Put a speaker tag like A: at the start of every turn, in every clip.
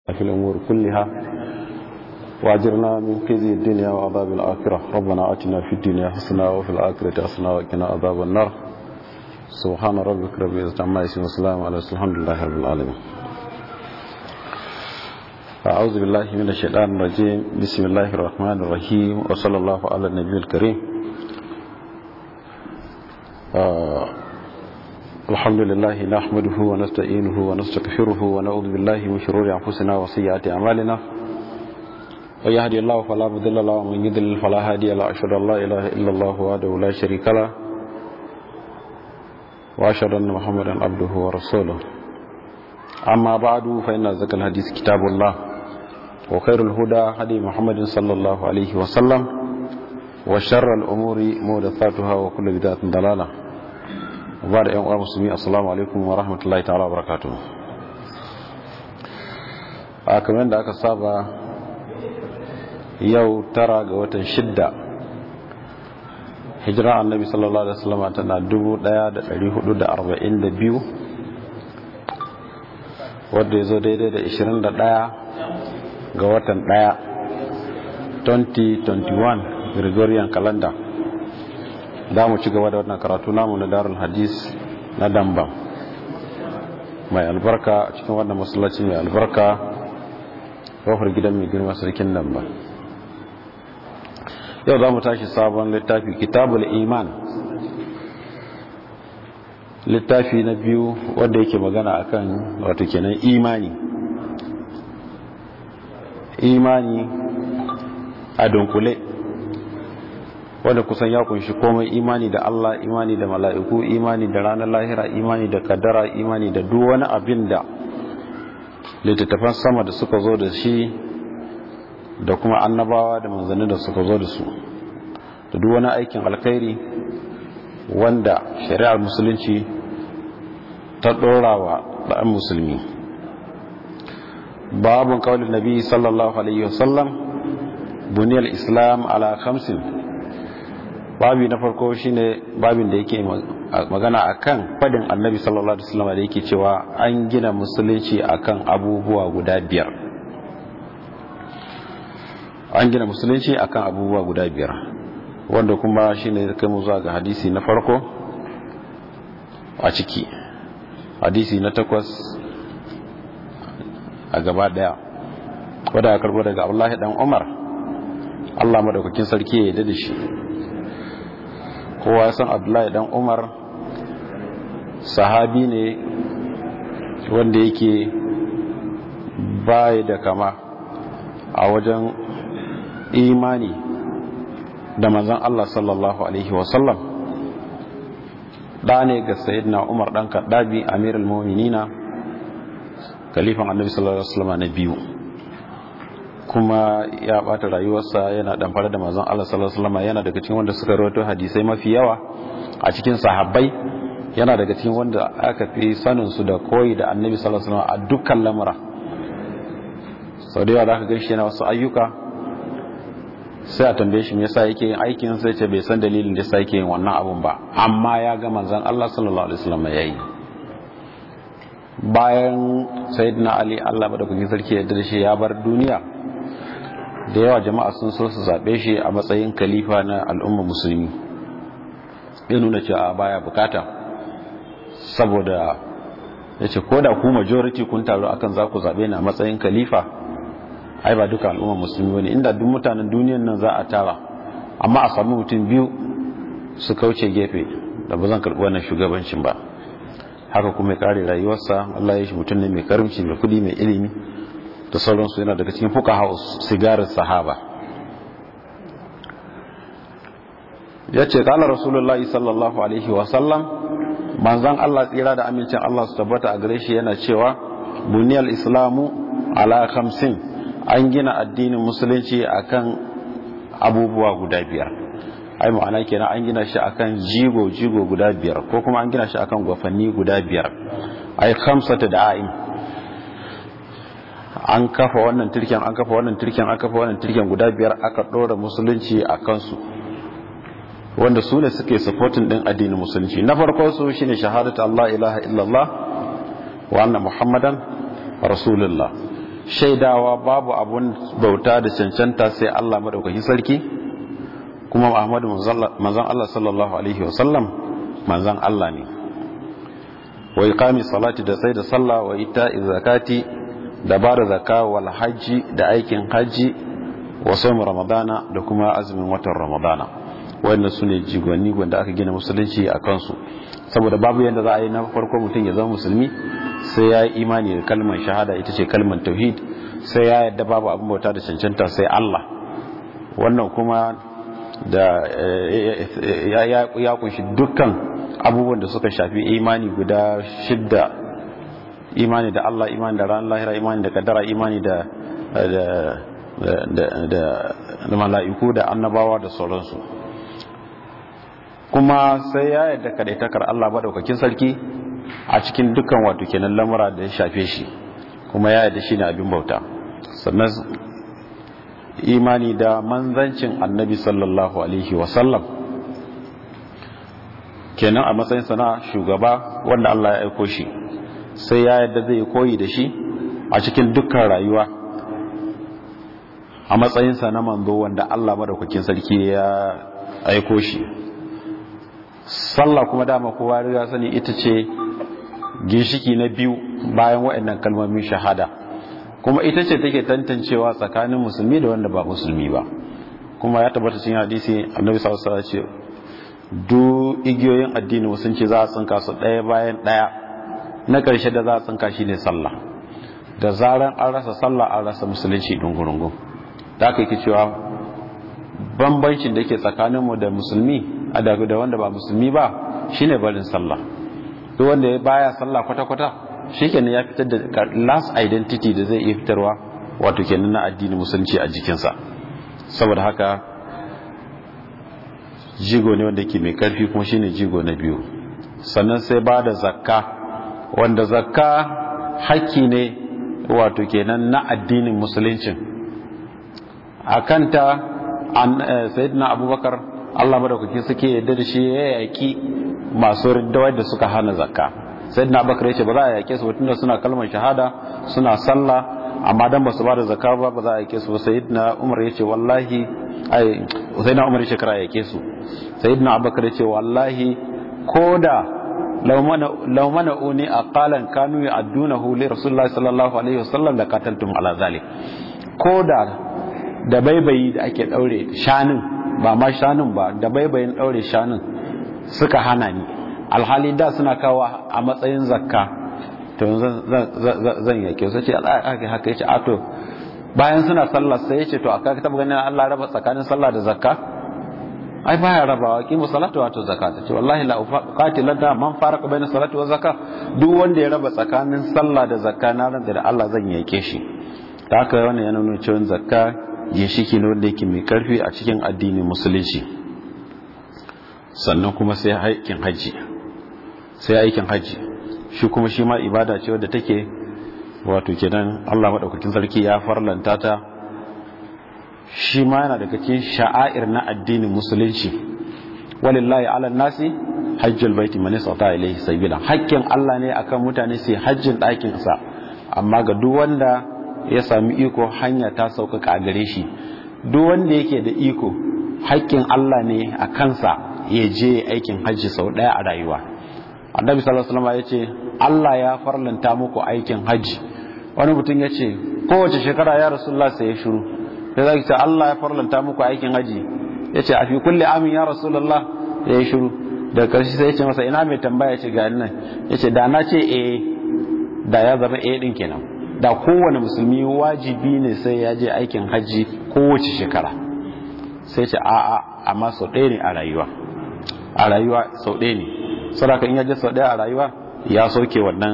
A: في الأمور كلها وأجرنا من خزي الدنيا وعذاب الآخرة ربنا آتنا في الدنيا حسنة وفي الآخرة حسنة وقنا عذاب النار سبحان ربك رب العزة عما يصفون وسلام على الحمد لله رب العالمين أعوذ بالله من الشيطان الرجيم بسم الله الرحمن الرحيم وصلى الله على النبي الكريم آه الحمد لله نحمده ونستعينه ونستغفره ونعوذ بالله من شرور أنفسنا وسيئات أعمالنا ويهدي الله فلا مضل له ومن يضلل فلا هادي له أشهد أن لا إله إلا الله وحده لا شريك له وأشهد أن محمدا عبده ورسوله أما بعد فإن ذكر الحديث كتاب الله وخير الهدى هدي محمد صلى الله عليه وسلم وشر الأمور محدثاتها وكل بدعة ضلالة ba da 'yan uwa musulmi assalamu alaikum wa rahmatullahi ta'ala wa barakatu a kamar da aka saba yau tara ga watan shidda hijira annabi sallallahu alaihi wasallam tana 1442 wadda ya zo daidai da 21 ga watan 1 2021 gregorian calendar za mu ci gaba da wannan karatu namu na darul hadis na damba mai albarka a cikin wannan masallaci mai albarka kofar gidan mai girma sarkin damba yau za mu tashi sabon littafi kitabul iman littafi na biyu wanda yake magana akan wato kenan imani imani a dunkule wanda kusan ya kunshi komai imani da Allah imani da mala'iku imani da ranar lahira imani da kaddara imani da duk wani abin da littattafan sama da suka zo da shi da kuma annabawa da manzanni da suka zo da su da duk wani aikin alkhairi wanda shari'ar musulunci ta ɗora wa ɗan musulmi babun kawalin nabi sallallahu alaihi wasallam buniyar islam ala khamsin babi na farko shine babin da yake magana akan fadin annabi sallallahu alaihi wasallam da yake cewa an gina musulunci akan abubuwa guda biyar an gina musulunci akan abubuwa guda biyar wanda kuma shine kai mu zuwa ga hadisi na farko a ciki hadisi na takwas a gaba daya wadda ya karbo daga Abdullahi dan Umar Allah madaukakin sarki ya yarda da shi kowa ya san abdullahi dan umar sahabi ne wanda yake baya da kama a wajen imani da manzan Allah sallallahu alaihi wasallam da ne ga sayyidina umar dan kaddabi amirul mu'minina kalifan annabi sallallahu alaihi wasallam na biyu kuma ya bata rayuwarsa yana dan fara da manzon Allah sallallahu alaihi wasallam yana daga cikin wanda suka rawaito hadisai mafi yawa a cikin sahabbai yana daga cikin wanda aka fi sanin su da koyi da Annabi sallallahu alaihi wasallam a dukkan lamura sau da yawa zaka ga shi yana wasu ayyuka sai a tambaye shi me yasa yake yin aikin sai ce bai san dalilin da yasa yake yin wannan abun ba amma ya ga manzon Allah sallallahu alaihi wasallam yayi bayan sayyidina Ali Allah madaukakin sarki ya da shi ya bar duniya da yawa jama'a sun so su zaɓe shi a matsayin kalifa na al'umma musulmi ya nuna cewa baya bukata saboda ya ce ko da ku majority kun taru akan za ku zaɓe ni a matsayin kalifa ai ba duka al'umma musulmi wani inda duk mutanen duniyan nan za a tara amma a sami mutum biyu su kauce gefe da ba zan karɓi wannan shugabancin ba haka kuma ya kare rayuwarsa Allah ya shi mutum ne mai karimci mai kudi mai ilimi da sauransu yana daga cikin fuka sigarin sahaba ya ce kala rasulullahi sallallahu alaihi wasallam manzan Allah tsira da amincin Allah su tabbata a gare shi yana cewa buniyar islamu ala khamsin an gina addinin musulunci akan abubuwa guda biyar ai ma'ana kenan an gina shi akan jigo jigo guda biyar ko kuma an gina shi akan gwafanni guda biyar ai khamsata da'aim an kafa wannan turken an kafa wannan turken an kafa wannan turken guda biyar aka ɗora musulunci a kansu wanda su ne suke supporting din addinin musulunci na farko su shine shahadatu Allah ilaha illallah wa anna muhammadan rasulullah shaidawa babu abun bauta da cancanta sai Allah madaukakin sarki kuma Muhammadu manzon Allah sallallahu alaihi wasallam manzon Allah ne wa iqami salati da sai da sallah wa ita'i zakati da bada zakka wal hajji da aikin hajji wa sawm ramadana da kuma azumin watan ramadana wannan sune jigonni wanda aka gina musulunci a kansu saboda babu yadda za a yi na farko mutum ya zama musulmi sai ya yi imani da kalmar shahada ita ce kalmar tauhid sai ya yadda babu abin bauta da cancanta sai Allah wannan kuma da ya kunshi dukkan abubuwan da suka shafi imani guda shidda imani da Allah imani da ran lahira imani da kaddara imani da da mala'iku da annabawa da sauransu kuma sai ya yadda kadaitakar Allah madaukakin sarki a cikin dukkan wato kenan lamura da ya shafe shi kuma ya yadda shi ne abin bauta sannan imani da manzancin annabi sallallahu alaihi wasallam kenan a matsayin sana shugaba wanda Allah ya aiko shi sai ya yadda zai koyi da shi a cikin dukkan rayuwa a matsayinsa na manzo wanda Allah madaukakin sarki ya aiko shi sallah kuma dama kowa riga sani ita ce ginshiki na biyu bayan waɗannan kalmomin shahada kuma ita ce take tantancewa tsakanin musulmi da wanda ba musulmi ba kuma ya tabbata cikin hadisi annabi sallallahu alaihi wasallam ce duk igiyoyin addini musulunci za a tsinka su ɗaya bayan ɗaya na ƙarshe da za a tsinka shine sallah da zaran an rasa sallah an rasa musulunci dungurungun da aka yi cewa bambancin da ke tsakaninmu da musulmi a da wanda ba musulmi ba shine barin sallah duk wanda ya baya sallah kwata-kwata shikenan ya fitar da last identity da zai iya fitarwa wato kenan na addini musulunci a jikinsa saboda haka jigo ne wanda ke mai karfi kuma shine jigo na biyu sannan sai ba da zakka wanda zakka hakki ne wato kenan na addinin musuluncin a kanta sayyidina abubakar allah madaukaki suke yadda da shi ya yaki masu riddawar da suka hana zakka sayyidina abubakar ya ce ba za a yake su ba tunda suna kalmar shahada suna sallah amma dan ba su ba da zakka ba ba za a yake su ba sayyidina umar ya ce wallahi ai sayyidina umar ya ce kara yake su sayyidina abubakar ya ce wallahi koda law mana uni aqalan kanu ya'dunahu li rasulillahi sallallahu alaihi wasallam la qataltum ala zalik koda da baibayi da ake daure shanin ba ma shanin ba da baibayin daure shanin suka hana ni alhali da suna kawo a matsayin zakka to zan yake su ce haka haka yace ato bayan suna sallah sai yace to aka taba ganin Allah raba tsakanin sallah da zakka ai baya rabawa kimu salatu wato zakka ce wallahi la uqatilan da man faraka baina salati wa zakka duk wanda ya raba tsakanin sallah da zakka na ran da Allah zan yake shi ta haka wannan yana nuna cewa zakka ginshiki ne wanda yake mai karfi a cikin addinin musulunci sannan kuma sai aikin hajji sai aikin hajji shi kuma shi ma ibada ce wadda take wato kenan Allah madaukakin sarki ya farlanta ta shi ma yana daga cikin sha'air na addinin musulunci walillahi ala nasi hajjul baiti man istata ilayhi sabila hakkin Allah ne akan mutane sai hajjin ɗakin sa amma ga duk wanda ya sami iko hanya ta sauƙaƙa a gare shi duk wanda yake da iko hakkin Allah ne a kansa ya je aikin hajji sau ɗaya a rayuwa annabi sallallahu alaihi wasallam ya ce Allah ya farlanta muku aikin hajji wani mutum ya ce kowace shekara ya rasulullah sai ya shiru sai zaki ce Allah ya farlanta muku aikin hajji ya ce a fi kulli amin ya rasulullah ya yi shiru da karshe sai ya ce masa ina mai tambaya ce ga nan ya ce da na ce eh da ya zama eh din kenan da kowane musulmi wajibi ne sai ya je aikin hajji kowace shekara sai ce a'a amma sau ɗaya ne a rayuwa a rayuwa sau ɗaya ne saboda in ya je sau ɗaya a rayuwa ya sauke wannan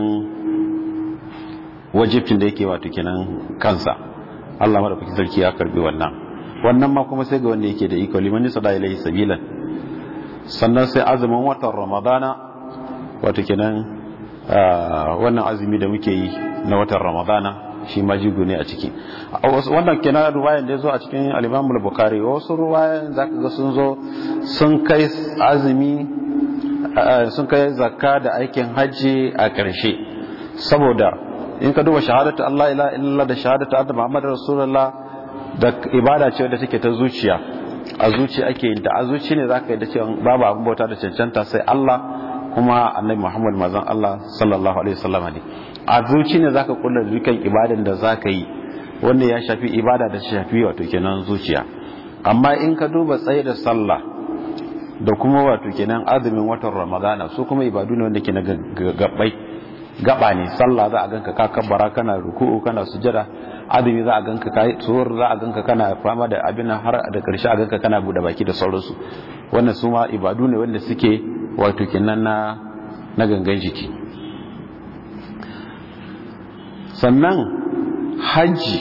A: wajibcin da yake wato kenan kansa Allah madaukakin sarki ya karbi wannan wannan ma kuma sai ga wanda yake da iko liman sada ilaihi sabilan sannan sai azumin watan ramadana wato kenan wannan azumi da muke yi na watan ramadana shi ma jigo ne a ciki wannan kenan ruwayan da ya zo a cikin al-Imam al-Bukhari wasu ruwayan zaka ga sun zo sun kai azumi sun kai zakka da aikin hajji a ƙarshe saboda in ka duba shahadatu Allah ila illallah da shahadatu anna Muhammadar Rasulullah da ibada ce da take ta zuciya a zuci ake yin ta a zuci ne zaka yi da cewa babu abin bauta da cancanta sai Allah kuma annabi Muhammad manzon Allah sallallahu alaihi wasallam ne a zuci ne zaka kulla dukkan ibadan da zaka yi wanda ya shafi ibada da shafi wato kenan zuciya amma in ka duba tsaye da sallah da kuma wato kenan azumin watan ramadana su kuma ibadu ne wanda ke na gabbai gaba ne sallah za a ganka ka kabbara kana ruku'u kana sujada azumi za a ganka kai tsohon za a ganka kana fama da abin har da karshe a ganka kana bude baki da sauransu wannan su ma ibadu ne wanda suke wato kenan na na gangan jiki sannan hajji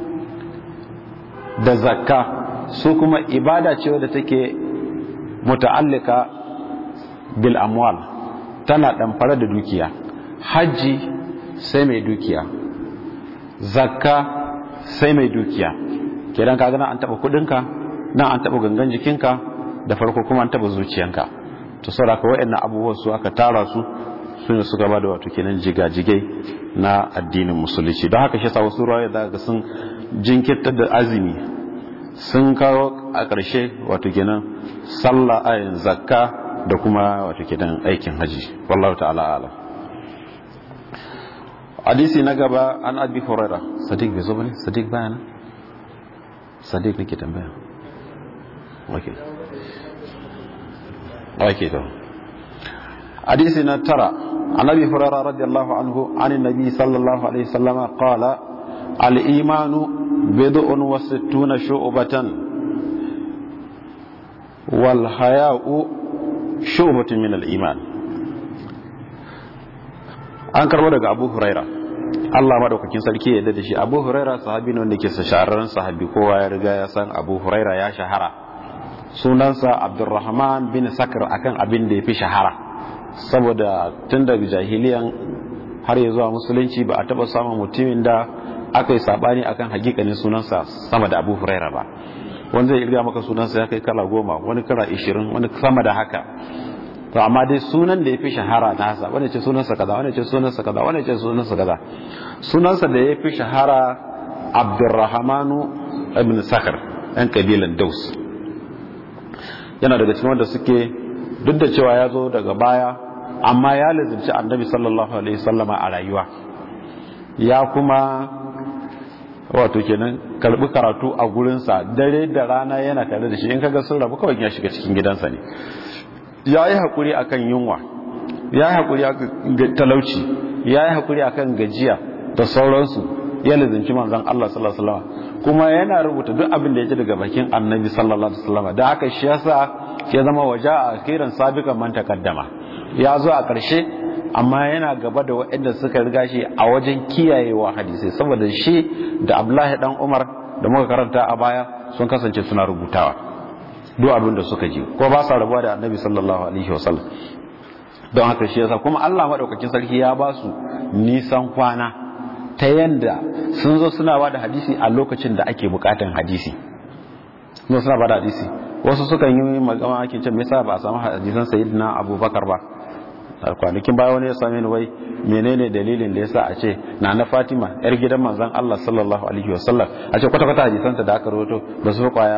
A: da zakka su kuma ibada ce wadda take muta'allika bil amwal tana ɗamfare da dukiya hajji sai mai dukiya zakka sai mai dukiya kedan ka gana an taba kudinka nan an taba gangan jikinka da farko kuma an taba zuciyanka to saboda ka wayannan abubuwan su aka tara su sune suka bada wato kenan jigajigai na addinin musulunci don haka shi yasa wasu ruwaya da ga sun jinkirta da azumi sun kawo a ƙarshe wato kenan sallah ayin zakka da kuma wato kenan aikin haji wallahu ta'ala alam hadisi na gaba an abi huraira sadiq bai zo bane sadiq bayana sadiq nake tambaya okay okay to hadisi na tara an abi huraira radiyallahu anhu an annabi sallallahu alaihi wasallam qala al imanu bid'un wa sittuna shu'batan wal haya'u shu'batun min al iman an karbo daga abu huraira Allah madaukakin sarki ya da shi abu huraira sahabi ne wanda ke shahararren sahabi kowa ya riga ya san abu huraira ya shahara sunansa abdurrahman bin sakar akan abin da ya fi shahara saboda tun daga jahiliyan har ya zuwa musulunci ba a taba samun mutumin da aka yi sabani akan hakikanin sunansa sama da abu huraira ba wani zai irga maka sunansa ya kai kala goma wani kala ishirin wani sama da haka to amma dai sunan da ya fi shahara nasa wani ce sunansa kaza wani ce sunansa kaza wani ce sunansa kaza sunansa da ya fi shahara abdurrahmanu ibn sakar yan kabilan daus yana daga cikin wanda suke duk da cewa ya zo daga baya amma ya lizimci annabi sallallahu alaihi sallama a rayuwa ya kuma wato kenan karbi karatu a gurinsa dare da rana yana tare da shi in kaga sun rabu kawai ya shiga cikin gidansa ne ya yi haƙuri a kan yunwa ya yi haƙuri a kan talauci ya yi haƙuri a kan gajiya da sauransu ya lizinci manzan Allah sallallahu Alaihi wasallam kuma yana rubuta duk abin da ya ji daga bakin annabi sallallahu Alaihi wasallam da haka shi yasa ya zama waje a kiran sabikan man takaddama ya zo a ƙarshe amma yana gaba da waɗanda suka riga shi a wajen kiyayewa hadisai saboda shi da Abdullahi dan Umar da muka karanta a baya sun kasance suna rubutawa duk abin da suka ji ko ba sa rabuwa da annabi sallallahu alaihi wasallam don haka shi yasa kuma Allah madaukakin sarki ya ba su nisan kwana ta yanda sun zo suna ba da hadisi a lokacin da ake bukatan hadisi sun suna ba da hadisi wasu sukan yi magana ake ce me yasa ba a samu hadisan sayyidina abubakar ba kwanakin baya wani ya same ni wai menene dalilin da yasa a ce na na fatima yar gidan manzon Allah sallallahu alaihi wasallam a ce kwata kwata hadisanta da aka rawaito ba su kwaya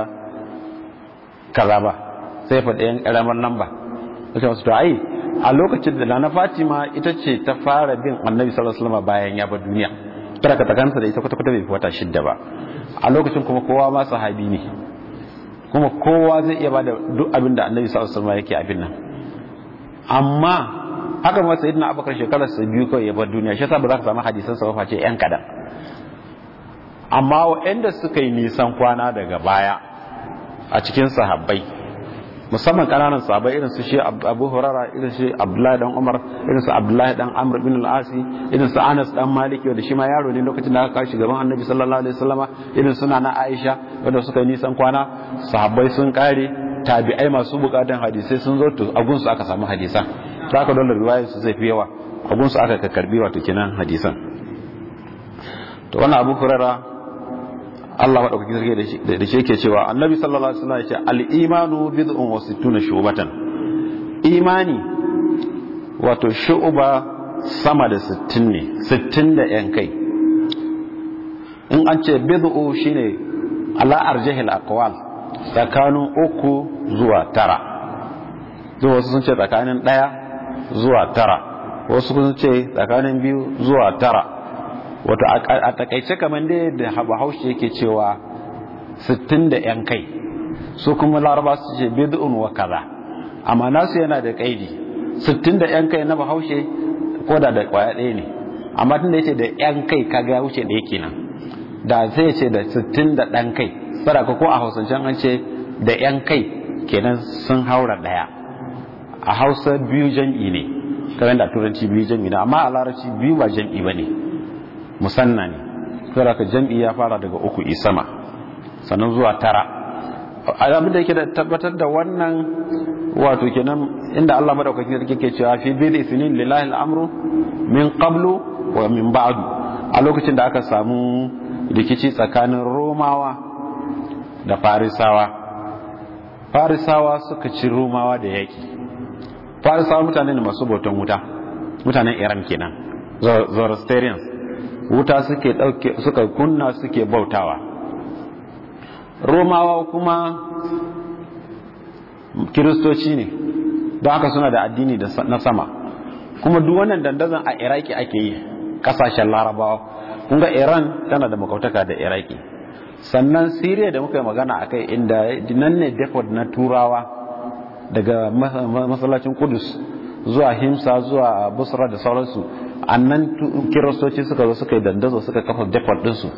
A: kaza ba sai faɗi yan ƙaramar namba wace wasu to ai a lokacin da na fatima ita ce ta fara bin annabi sallallahu alaihi wasallam bayan ya bar duniya tara ka takansa da ita kwata kwata bai fi wata shidda ba a lokacin kuma kowa ma sahabi ne kuma kowa zai iya bada duk abin da annabi sallallahu alaihi wasallam yake abin nan amma haka ma sayyidina abubakar shekarar sa biyu kawai ya bar duniya shi yasa ba za ka samu hadisan sa ba face yan kadan amma waɗanda suka yi nisan kwana daga baya a cikin sahabbai musamman kananan sahabbai irin su shi Abu Hurairah irin shi Abdullahi dan Umar irin su Abdullahi dan Amr bin al-Asi irin su Anas dan Malik wanda shi ma yaro ne lokacin da aka kawo shi gaban Annabi sallallahu alaihi wasallama irin suna na Aisha wanda suka yi nisan kwana sahabbai sun kare tabi'ai masu bukatan hadisai sun zo to agun su aka samu hadisan ta aka dole riwayar su zai fi yawa agun su aka karbi wato kenan hadisan to wannan Abu Hurairah Allah maɗaukaki sarki da shi yake cewa annabi sallallahu alaihi wasallam ya ce al-imanu bid'un wa sittuna shubatan imani wato shu'ba sama da 60 ne 60 da yan kai in an ce bid'u shine ala arjahil aqwal tsakanin uku zuwa tara zuwa wasu sun ce tsakanin ɗaya zuwa tara wasu sun ce tsakanin biyu zuwa tara wato a takaice kamar dai da bahaushe yake cewa 60 da yan kai su kuma laraba su ce bid'un wa kaza amma nasu yana da kaidi 60 da yan kai na bahaushe ko da da kwaya ɗaya ne amma tun da yace da yan kai kaga ya wuce ɗaya kenan da zai ce da 60 da ɗan kai saraka ko a hausancen an ce da yan kai kenan sun haura ɗaya a hausa biyu jam'i ne kamar da turanci biyu jam'i ne amma a larabci biyu ba jam'i ba ne musanna ne saraka jam'i ya fara daga uku isama sannan zuwa tara abin da yake da tabbatar da wannan wato kenan inda Allah madaukakin sarki ke cewa fi bil isnin lillahi al-amru min qablu wa min ba'du a lokacin da aka samu rikici tsakanin romawa da farisawa farisawa suka ci romawa da yaki farisawa mutane ne masu bautan wuta mutanen iran kenan zoroastrians wuta suke dauke suka kunna suke bautawa romawa kuma kiristoci ne don haka suna da addini na sama kuma duk wannan dandazon a iraki ake yi kasashen larabawa kunga iran tana da makautaka da iraki sannan siriya da muka yi magana a kai inda nan ne depot na turawa daga masallacin kudus zuwa himsa zuwa busra da sauransu annan kiristoci suka zo suka yi dandazo suka kafa depot dinsu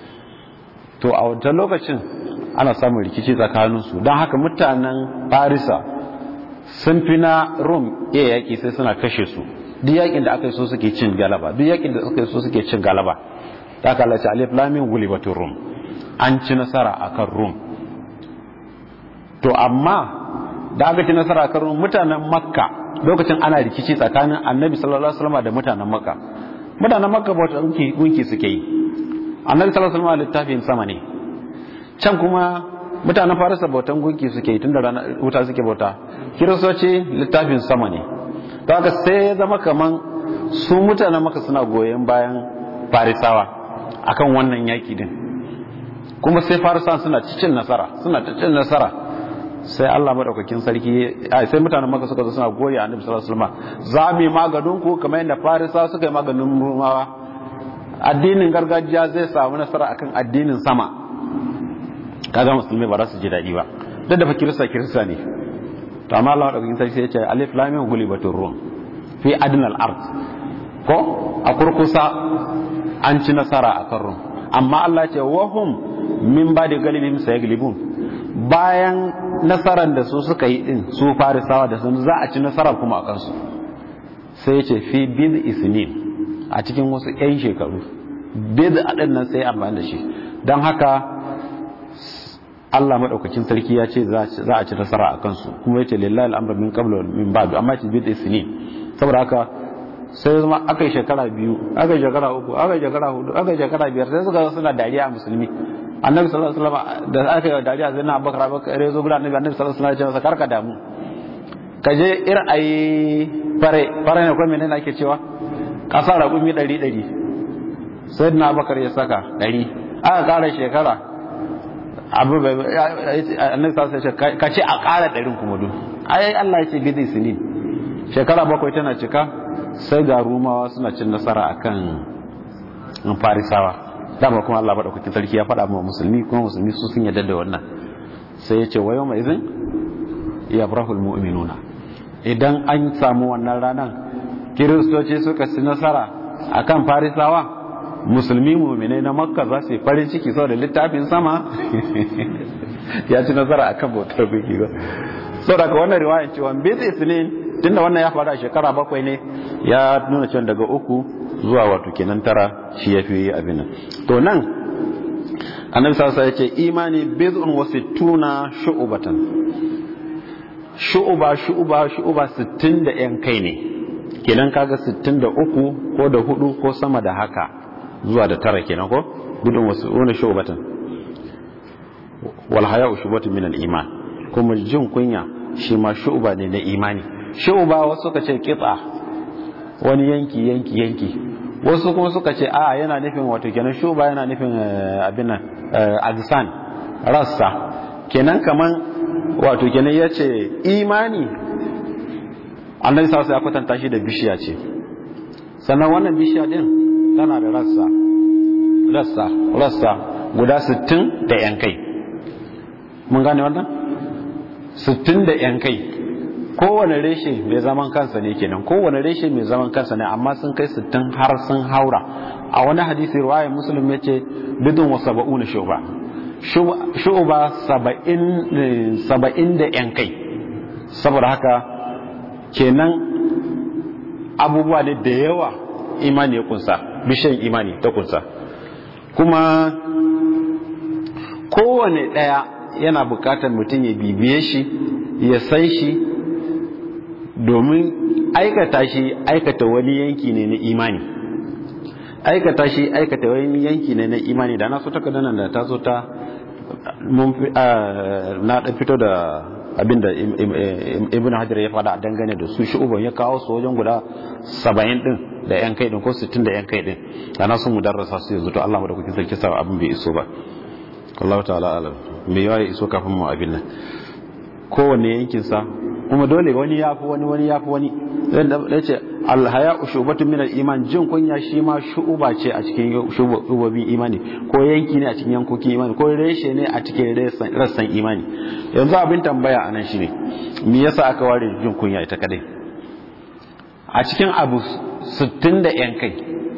A: to a wancan lokacin ana samun rikici tsakaninsu don haka mutanen farisa sun fi na rom iya yaƙi sai suna kashe su duk yaƙin da aka yi so suke cin galaba duk yaƙin da aka yi so suke cin galaba ta kalace alif lamin gulibatun rom an ci nasara a kan rom to amma da aka ci nasara a kan rom mutanen makka lokacin ana rikici tsakanin annabi sallallahu alaihi wasallam da mutanen makka mutanen makka bauta gunki suke yi annabi sallallahu alaihi wasallam littafin sama ne can kuma mutanen farisa bautan gunki suke tun da rana wuta suke bauta kiristoci littafin sama ne ta haka sai ya zama kaman su mutanen maka suna goyon bayan farisawa akan wannan yaki din kuma sai farisawa suna cicin nasara suna cicin nasara sai Allah madaukakin sarki sai mutanen maka suka zo suna goyi annabi sallallahu alaihi wasallam za mu yi maganin ku kamar yadda farisawa suka yi maganin rumawa addinin gargajiya zai samu nasara akan addinin sama kaga musulmai ba za su ji daɗi ba duk da fa kirista kirista ne to amma Allah madaukakin sarki ya ce alif lam mim gulibatur rum fi adnal ard ko a kurkusa an ci nasara a kan rum amma Allah ce wa hum min ba da galibin sayaglibun bayan nasaran da su suka yi din su farisawa da sun za a ci nasara kuma a kansu sai ya ce fi bid isnin a cikin wasu 'yan shekaru bid a ɗin nan sai amfani da shi don haka Allah madaukakin sarki ya ce za a ci nasara a kansu kuma yace lillahi al'amru min qablu min ba'du amma ci bid'i sinin saboda haka sai zama aka yi shekara biyu aka yi shekara uku aka yi shekara hudu aka yi shekara biyar sai suka suna dariya a musulmi annabi sallallahu alaihi wasallam da aka yi dariya sai na abubakar abubakar ya zo gudan annabi annabi sallallahu alaihi wasallam ya ce karka damu ka je ir ayi fare fare ne ko menene ake cewa kasa raƙumi ɗari ɗari sai na abubakar ya saka ɗari aka ƙara shekara abu bai annabi sallallahu alaihi wasallam ka ce a ƙara ɗarin kuma duk ai Allah ya ce bidi sinin shekara bakwai tana cika sai ga rumawa suna cin nasara akan farisawa dama kuma Allah madaukakin sarki ya faɗa ma musulmi kuma musulmi su sun yarda da wannan sai ya ce wa yawma idhin yabrahul mu'minuna idan an samu wannan ranan kiristoci suka ci nasara akan farisawa musulmi mu'minai na makka za su yi farin ciki saboda littafin sama ya ci nasara akan bautar biki ba saboda ka wannan riwayan cewa bizi isnin tunda wannan ya faru a shekara bakwai ne ya nuna cewa daga uku zuwa wato kenan tara shi ya fi abin nan to nan annabi sallallahu ya ce imani bid'un wa sittuna shu'batan shu'ba shu'ba shu'ba 60 da yan kai ne kenan kaga 63 ko da hudu ko sama da haka zuwa da tara kenan ko bid'un wa sittuna shu'batan wal haya'u shu'batun min al iman kuma jin kunya shi ma shu'ba ne na imani shu'ba wasu ka ce kitsa wani yanki yanki yanki wasu kuma suka ce a yana nufin wato kenan shuba yana nufin abin nan agsan rassa kenan kaman wato kenan ya ce imani annabi sa ya kwatanta shi da bishiya ce sannan wannan bishiya din tana da rassa rassa rassa guda 60 da yan kai mun gane wannan 60 da yan kai kowane reshe mai zaman kansa ne kenan kowane reshe mai zaman kansa ne amma sun kai 60 har sun haura a wani hadisi riwaya muslim ya ce bidun wa saba'una shuba shuba saba'in da yan kai saboda haka kenan abubuwa ne da yawa imani ya kunsa bishiyan imani ta kunsa kuma kowane ɗaya yana bukatar mutum ya bibiye shi ya san shi domin aikata shi aikata wani yanki ne na imani aikata shi aikata wani yanki ne na imani da na so taka nan da ta so ta na dan fito da abinda ibn hajar ya fada dangane da su shu'uban ya kawo su wajen guda 70 din da yan kai din ko 60 da yan kai din da na sun mudarrasa su yanzu to Allah mu da kuke sarki sa abin bai iso ba Allah ta'ala alam me yawa ya iso kafin mu abin nan kowanne yankin sa kuma dole wani yafi wani wani yafi wani da ce alhaya shubatu min iman jin kunya shi ma shu'uba ce a cikin shubobin imani ko yanki ne a cikin yankokin imani ko reshe ne a cikin rassan imani yanzu abin tambaya anan shine me yasa aka ware jin kunya ita kadai a cikin abu 60 da yan kai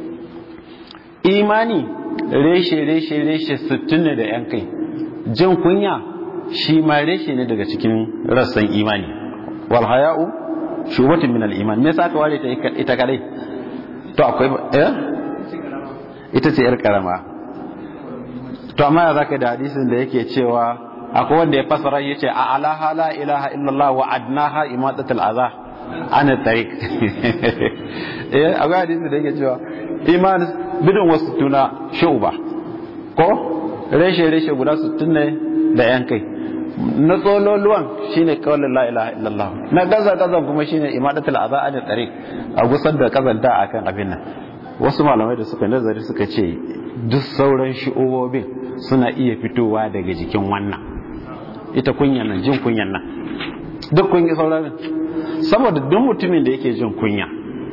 A: imani reshe reshe reshe 60 ne da yan kai jin kunya shi ma reshe ne daga cikin rassan imani wal haya'u shubatin min al-iman me yasa aka ware ta ita kadai to akwai eh ita ce yar karama to amma ya zaka da hadisin da yake cewa akwai wanda ya fasara yace a alaha la ilaha illallah wa adnaha imadatul adha ana tariq eh akwai hadisin da yake cewa iman bidon wasu tuna shuba ko reshe reshe guda 60 ne da yan kai na tsololuwan shine kawalin la ilaha illallah na gaza gazan kuma shine imadatul adha an tariq a gusar da kazanta akan abin nan wasu malamai da suka nazari suka ce duk sauran shi'obin suna iya fitowa daga jikin wannan ita kunyan nan jin kunyan nan duk kun sauran saboda duk mutumin da yake jin kunya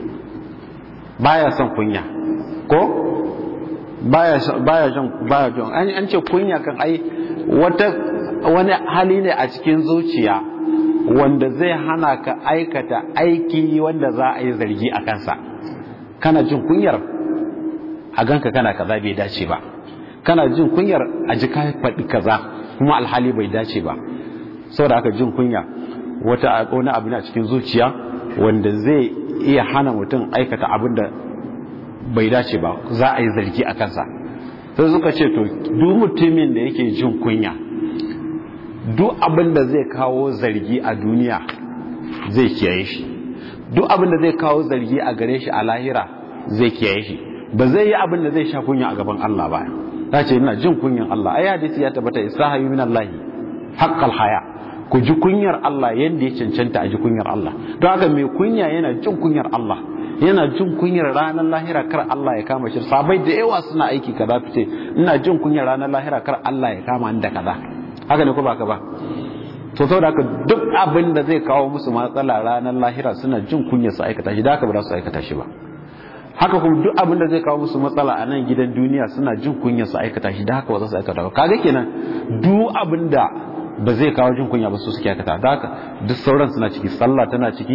A: baya son kunya ko baya baya jin baya jin an ce kunya kan ai wata wani hali ne a cikin zuciya wanda zai hana ka aikata aiki wanda za a yi zargi a kansa kana jin kunyar a ganka kana kaza bai dace ba kana jin kunyar a ji ka faɗi kaza kuma alhali bai dace ba saboda haka jin kunya wata wani abu ne a cikin zuciya wanda zai iya hana mutum aikata abin da bai dace ba za a yi zargi a kansa sai suka ce to duk mutumin da yake jin kunya duk abin da zai kawo zargi a duniya zai kiyaye shi duk abin da zai kawo zargi a gare shi a lahira zai kiyaye shi ba zai yi abin da zai sha kunya a gaban Allah ba ta ce ina jin kunyan Allah ai hadisi ya tabbata isahayu min Allah haqqal haya ku ji kunyar Allah yadda ya cancanta a ji kunyar Allah don haka mai kunya yana jin kunyar Allah yana jin kunyar ranar lahira kar Allah ya kama shi sabai da yawa suna aiki kaza fice ina jin kunyar ranar lahira kar Allah ya kama ni da kaza haka ne ko ba ka ba to saboda haka duk abin da zai kawo musu matsala ranar lahira suna jin kunyar su aikata shi da haka ba za su aikata shi ba haka kuma duk abin da zai kawo musu matsala a nan gidan duniya suna jin kunyar su aikata shi da haka ba za su aikata ba kaga kenan duk abin da ba zai kawo jin kunya ba su suke aikata da haka duk sauran suna ciki sallah tana ciki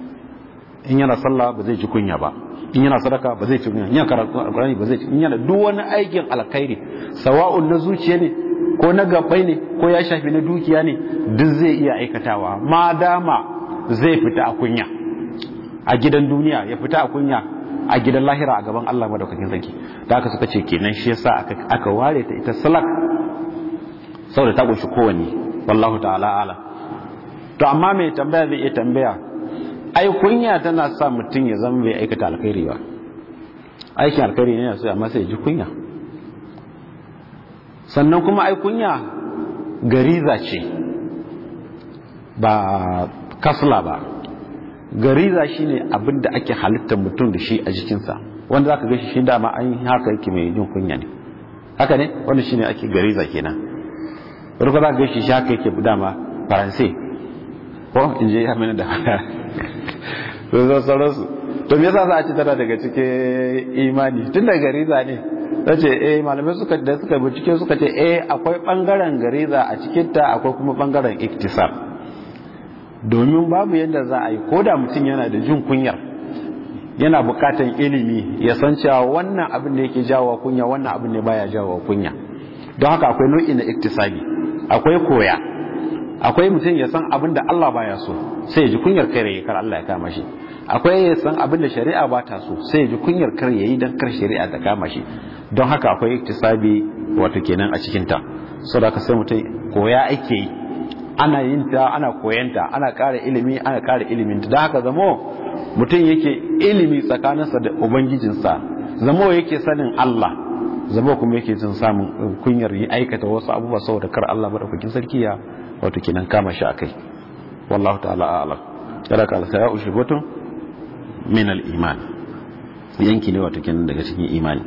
A: in yana sallah ba zai ji kunya ba in yana sadaka ba zai ci kunya in yana karatu alqur'ani ba zai ci in yana duk wani aikin alkhairi sawa'un na zuciya ne ko na gabbai ne ko ya shafi na dukiya ne duk zai iya aikatawa ma dama zai fita a kunya a gidan duniya ya fita a kunya a gidan lahira a gaban Allah madaukakin sarki da haka suka ce kenan shi yasa aka aka ware ta ita salak saboda ta kunshi kowanne wallahu ta'ala ala to amma mai tambaya zai iya tambaya ai kunya tana sa mutum ya zama bai aikata alkhairi ba aikin alkhairi ne sai amma sai ji kunya sannan kuma ai kunya gariza ce ba kasla ba gariza shine abin da ake halittar mutum da shi a jikinsa wanda zaka ga shi dama an haka yake mai jin kunya ne haka ne wanda shine ake gariza kenan wani ko zaka ga shi haka yake dama faransai ko in je amina da to zo sauransu to me yasa za a ci tana daga cikin imani tun da gariza ne ce eh malamai suka da suka bincike suka ce eh akwai bangaren gariza a cikin ta akwai kuma bangaren iktisab domin babu yadda za a yi ko da mutum yana da jin kunyar yana bukatan ilimi ya san cewa wannan abin da yake jawo kunya wannan abin ne baya jawo kunya don haka akwai nau'i na iktisabi akwai koya akwai mutum ya san abin da Allah baya so sai ya ji kunyar kai kar Allah ya kama shi akwai ya san abin da shari'a ba ta so sai ya ji kunyar kar yayi dan kar shari'a ta kama shi don haka akwai iktisabi wato kenan a cikin ta saboda sai mutum koya ake yi ana yin ta ana koyanta ana ƙara ilimi ana ƙara ilimin ta don haka zamo mutum yake ilimi tsakaninsa da ubangijinsa zamo yake sanin Allah zamo kuma yake jin samun kunyar yi aikata wasu abubuwa saboda kar Allah madaukakin sarki ya wato kenan kama shi akai wallahu ta'ala a'lam kada ka alsa ya ushi batun min al-iman yanki ne wato kenan daga cikin imani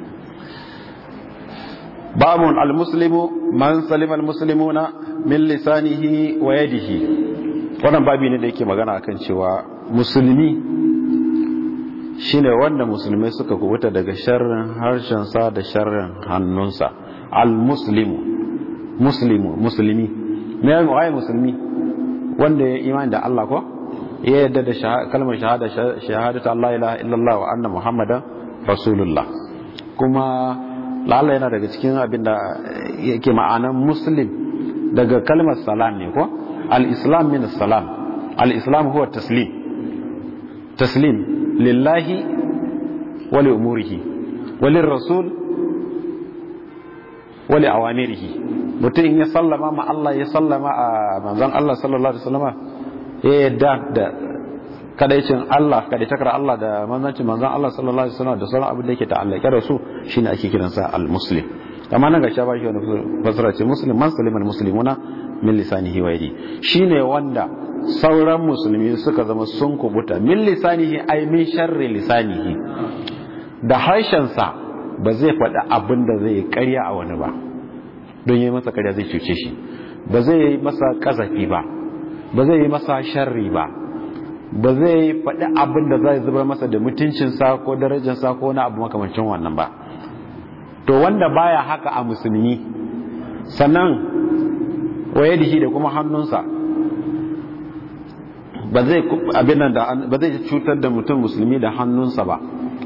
A: babun al-muslimu man salima al-muslimuna min lisanihi wa yadihi wannan babi ne da yake magana akan cewa musulmi shine wanda musulmai suka kubuta daga sharrin harshensa da sharrin hannunsa al-muslimu muslimu musulmi me ya waye musulmi wanda ya imani da Allah ko ya yadda da kalmar shahada shahadatu Allah ilaha illallah wa anna muhammadan rasulullah kuma lalla yana daga cikin abin da yake ma'anan muslim daga kalmar salam ne ko al-islam min salam al-islam huwa taslim taslim lillahi wa li umurihi wa lir rasul wa li awamirihi mutum in ya sallama ma Allah ya sallama a manzon Allah sallallahu alaihi wasallama ya yadda da kadaicin Allah kadaitakar Allah da manzancin manzon Allah sallallahu alaihi wasallam da sauran abin da yake ta'allake da su shine ake kiransa al-muslim amma nan ga sha ba shi wani fasara ce muslim man saliman muslimuna min lisanihi wa yadi shine wanda sauran musulmi suka zama sun kubuta min lisanihi ay min sharri lisanihi da harshen sa ba zai faɗi abin da zai karya a wani ba don yi masa karya zai cuce shi ba zai yi masa kazafi ba ba zai yi masa sharri ba ba zai faɗi abin da zai zubar masa da mutuncinsa ko darajarsa ko wani abu makamancin wannan ba to wanda baya haka a musulmi sannan waye da shi da kuma hannunsa ba zai abin da ba zai cutar da mutum musulmi da hannunsa ba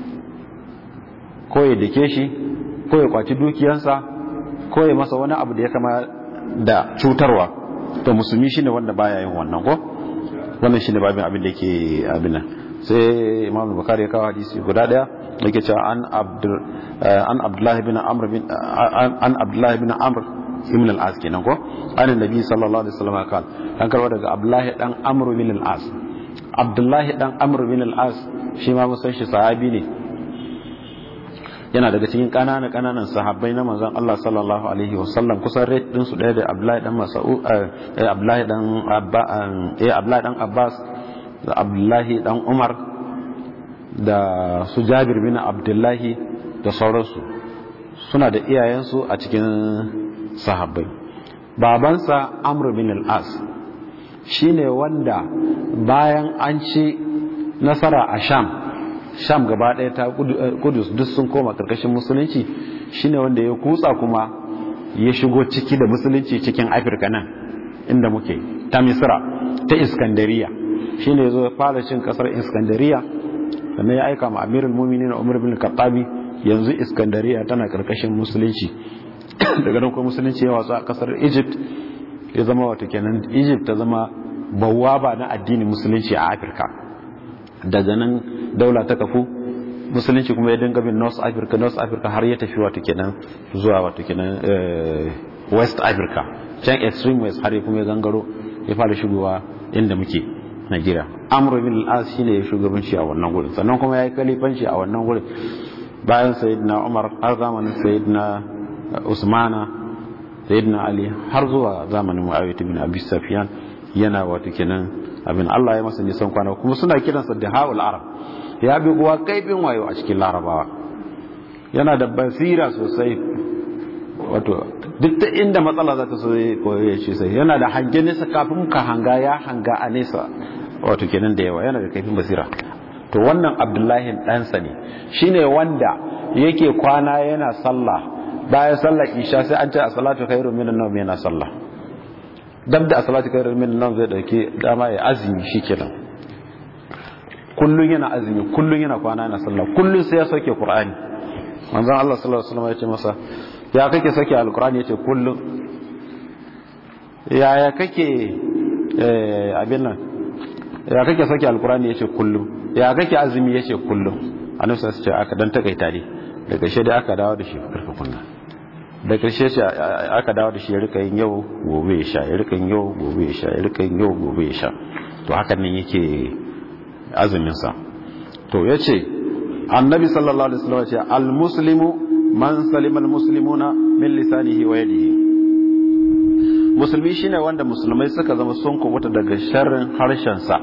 A: ko ya dake shi ko ya kwaci dukiyarsa ko ya masa wani abu da ya kama da cutarwa to musulmi shine wanda baya yin wannan ko wannan shine babin abin da yake abin nan sai imam bukhari ya kawo hadisi guda daya yake cewa an abdul an abdullahi bin amr bin an abdullahi bin amr ibn al-as kenan ko an annabi sallallahu alaihi wasallam kan an karwa daga abdullahi dan amr bin al-as abdullahi dan amr bin al-as shi ma mun san shi sahabi ne yana daga cikin ƙananan ƙananan sahabbai na manzon Allah sallallahu alaihi wasallam kusan rate din su ɗaya da Abdullahi dan Mas'ud eh Abdullahi dan Abba eh Abdullahi dan Abbas da Abdullahi dan Umar da su Jabir bin Abdullahi da sauransu suna da iyayensu a cikin sahabbai babansa Amr bin al-As shine wanda bayan an ci nasara a Sham sham gaba ɗaya ta kudus duk sun koma ƙarƙashin musulunci shine wanda ya kutsa kuma ya shigo ciki da musulunci cikin afirka nan inda muke ta misira ta iskandariya shine ya zo fara cin ƙasar iskandariya sannan ya aika ma amirul muminin umar bin kattabi yanzu iskandariya tana ƙarƙashin musulunci daga nan kuma musulunci ya watsu a ƙasar egypt ya zama wata kenan egypt ta zama bawaba na addinin musulunci a afirka daga nan daula ta kafu musulunci kuma ya dinga bin north africa north africa har ya tafi wato kenan zuwa wato kenan west africa can extreme west har ya kuma ya gangaro ya fara shigowa inda muke Najeriya Amr bin al-As shine ya shugabanci a wannan gurin sannan kuma ya yi kalifanci a wannan gurin bayan sayyidina Umar har zamanin sayyidina Usmana sayyidina Ali har zuwa zamanin Muawiya bin Abi Sufyan yana wato kenan abin Allah ya masa nisan kwana kuma suna kiransa da haul arab ya bi kuwa kaifin wayo a cikin larabawa yana da basira sosai wato duk ta inda matsala za ta so ya ce sai yana da hange nesa kafin ka hanga ya hanga a nesa wato kenan da yawa yana da kaifin basira to wannan abdullahi ɗansa ne shine wanda yake kwana yana sallah bayan sallar isha sai an ce a salatu khairu minan nawm yana sallah dab da a salatu khairu minan nawm zai dauke dama ya azumi shikenan kullun yana azumi kullun yana kwana yana sallah kullun sai ya sauke qur'ani manzon Allah sallallahu alaihi wasallam ya ce masa ya kake sauke alqur'ani yace kullun ya ya kake eh abin nan ya kake sauke alqur'ani yace kullun ya kake azumi yace kullun annabi sai ce aka dan takaita ne da ƙarshe da aka dawo da shi karfa kunna da ƙarshe shi aka dawo da shi ya rika yin yau gobe ya sha ya rika yin yau gobe ya sha ya rika yin yau gobe ya sha to hakan nan yake azumin sa to yace annabi sallallahu alaihi wasallam ce al muslimu man salima al muslimuna min lisanihi wa yadihi musulmi shine wanda musulmai suka zama sun kubuta daga sharrin harshen sa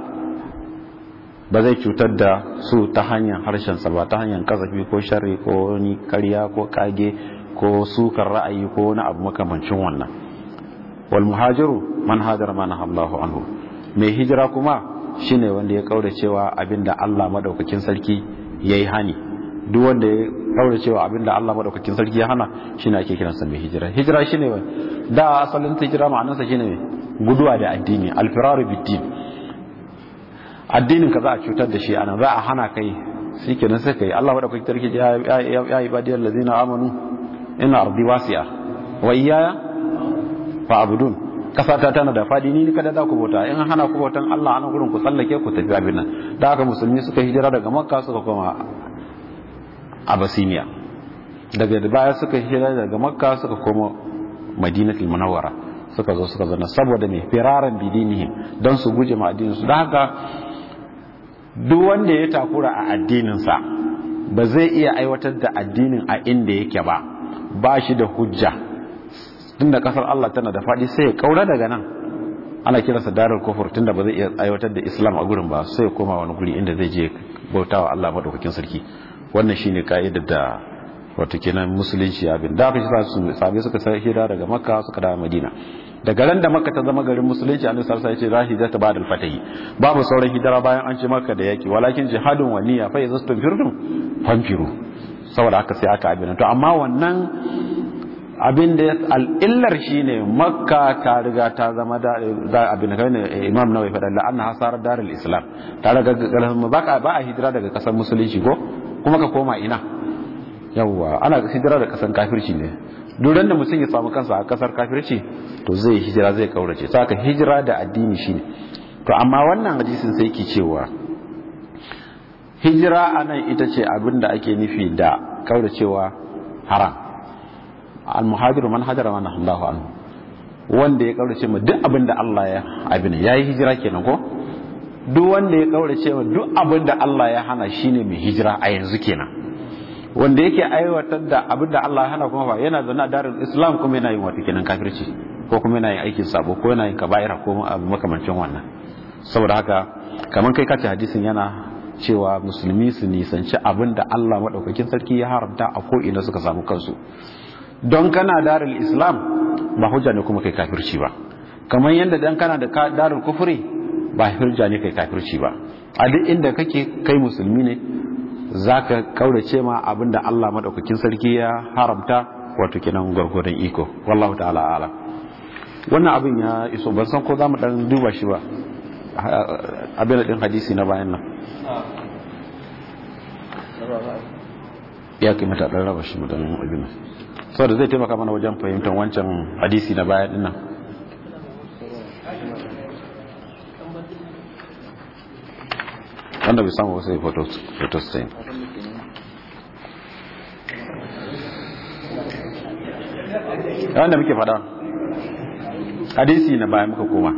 A: ba zai cutar da su ta hanyar harshensa ba ta hanyar kasafi ko sharri ko wani karya ko kage ko sukar ra'ayi ko wani abu makamancin wannan wal muhajiru man hajara man Allahu anhu mai hijira kuma shine wanda ya kaura cewa abinda Allah madaukakin sarki yayi hani duk wanda ya kaura cewa abinda Allah madaukakin sarki ya hana shine ake kiransa mai hijira hijira shine da asalin hijira ma'anarsa shine guduwa da addini al-firaru bid-din addinin ka za a cutar da shi anan za a hana kai shi kenan sai kai Allah wadda kuke tarki ya yi badiyar lazina amanu ina ardi wasi'a wa iyaya fa abudun kasa ta tana da fadi ni kada za ku bauta in hana ku bautan Allah anan gurin ku tsallake ku tafi abin nan da haka musulmi suka hijira daga makka suka koma abasiniya daga baya suka hijira daga makka suka koma madinatul munawwara suka zo suka zana saboda mai firaran bidinihim don su guje ma addinin su da haka duk wanda ya takura a addininsa ba zai iya aiwatar da addinin a inda yake ba ba shi da hujja tunda kasar Allah tana da faɗi sai ya kaura daga nan ana kiransa darar kufur tunda ba zai iya aiwatar da islam a gurin ba sai ya koma wani guri inda zai je bautawa Allah madaukakin sarki wannan shine ka'idar da wato kenan musulunci abin da aka shi sabi suka sai hira daga makka suka dawo madina daga ran da makka ta zama garin musulunci annabi sallallahu alaihi wasallam ya ce rahi ta ba'da al-fatahi babu sauran hijira bayan an ce makka da yaki walakin jihadun wa niyya fa yazastum firdum fanfiru saboda haka sai aka abin to amma wannan abin da al'illar shine makka ta riga ta zama da abin da ne imam nawawi faɗa la anna hasar darul islam ta riga ba ba a hijira daga kasar musulunci ko kuma ka koma ina yawwa ana hijira da kasar kafirci ne duran da mutum ya samu kansa a kasar kafirci to zai hijira zai kaurace saka hijira da addini shine to amma wannan hadisin sai ke cewa hijira anan ita ce abin da ake nufi da kauracewa haram al-muhajiru man hajara man Allahu anhu wanda ya kaurace ma duk abin da Allah ya abin yayi hijira kenan ko duk wanda ya kaurace ma duk abin da Allah ya hana shine mai hijira a yanzu kenan wanda yake aiwatar da abin da Allah ya hana kuma ba yana zaune a darin Islam kuma yana yin wato kenan kafirci ko kuma yana yin aikin sabo ko yana yin kaba'ira ko abu makamancin wannan saboda haka kamar kai kace hadisin yana cewa musulmi su nisanci abin da Allah madaukakin sarki ya haramta a ko ina suka samu kansu don kana darul Islam ba hujja ne kuma kai kafirci ba kamar yadda dan kana da darul kufri ba hujja ne kai kafirci ba a duk inda kake kai musulmi ne za ka kaurace ma abinda Allah maɗaukakin sarki ya haramta wato kenan gwargwadon iko wallahu ta'ala ala wannan abin ya iso ban san ko za mu ɗan duba shi ba abin da ɗin hadisi na bayan nan ya kai mata ɗan raba shi mu ɗan abin saboda zai taimaka mana wajen fahimtar wancan hadisi na bayan ɗin nan wanda bai samu wasu photostain wanda muke fada hadisi na bayan muka koma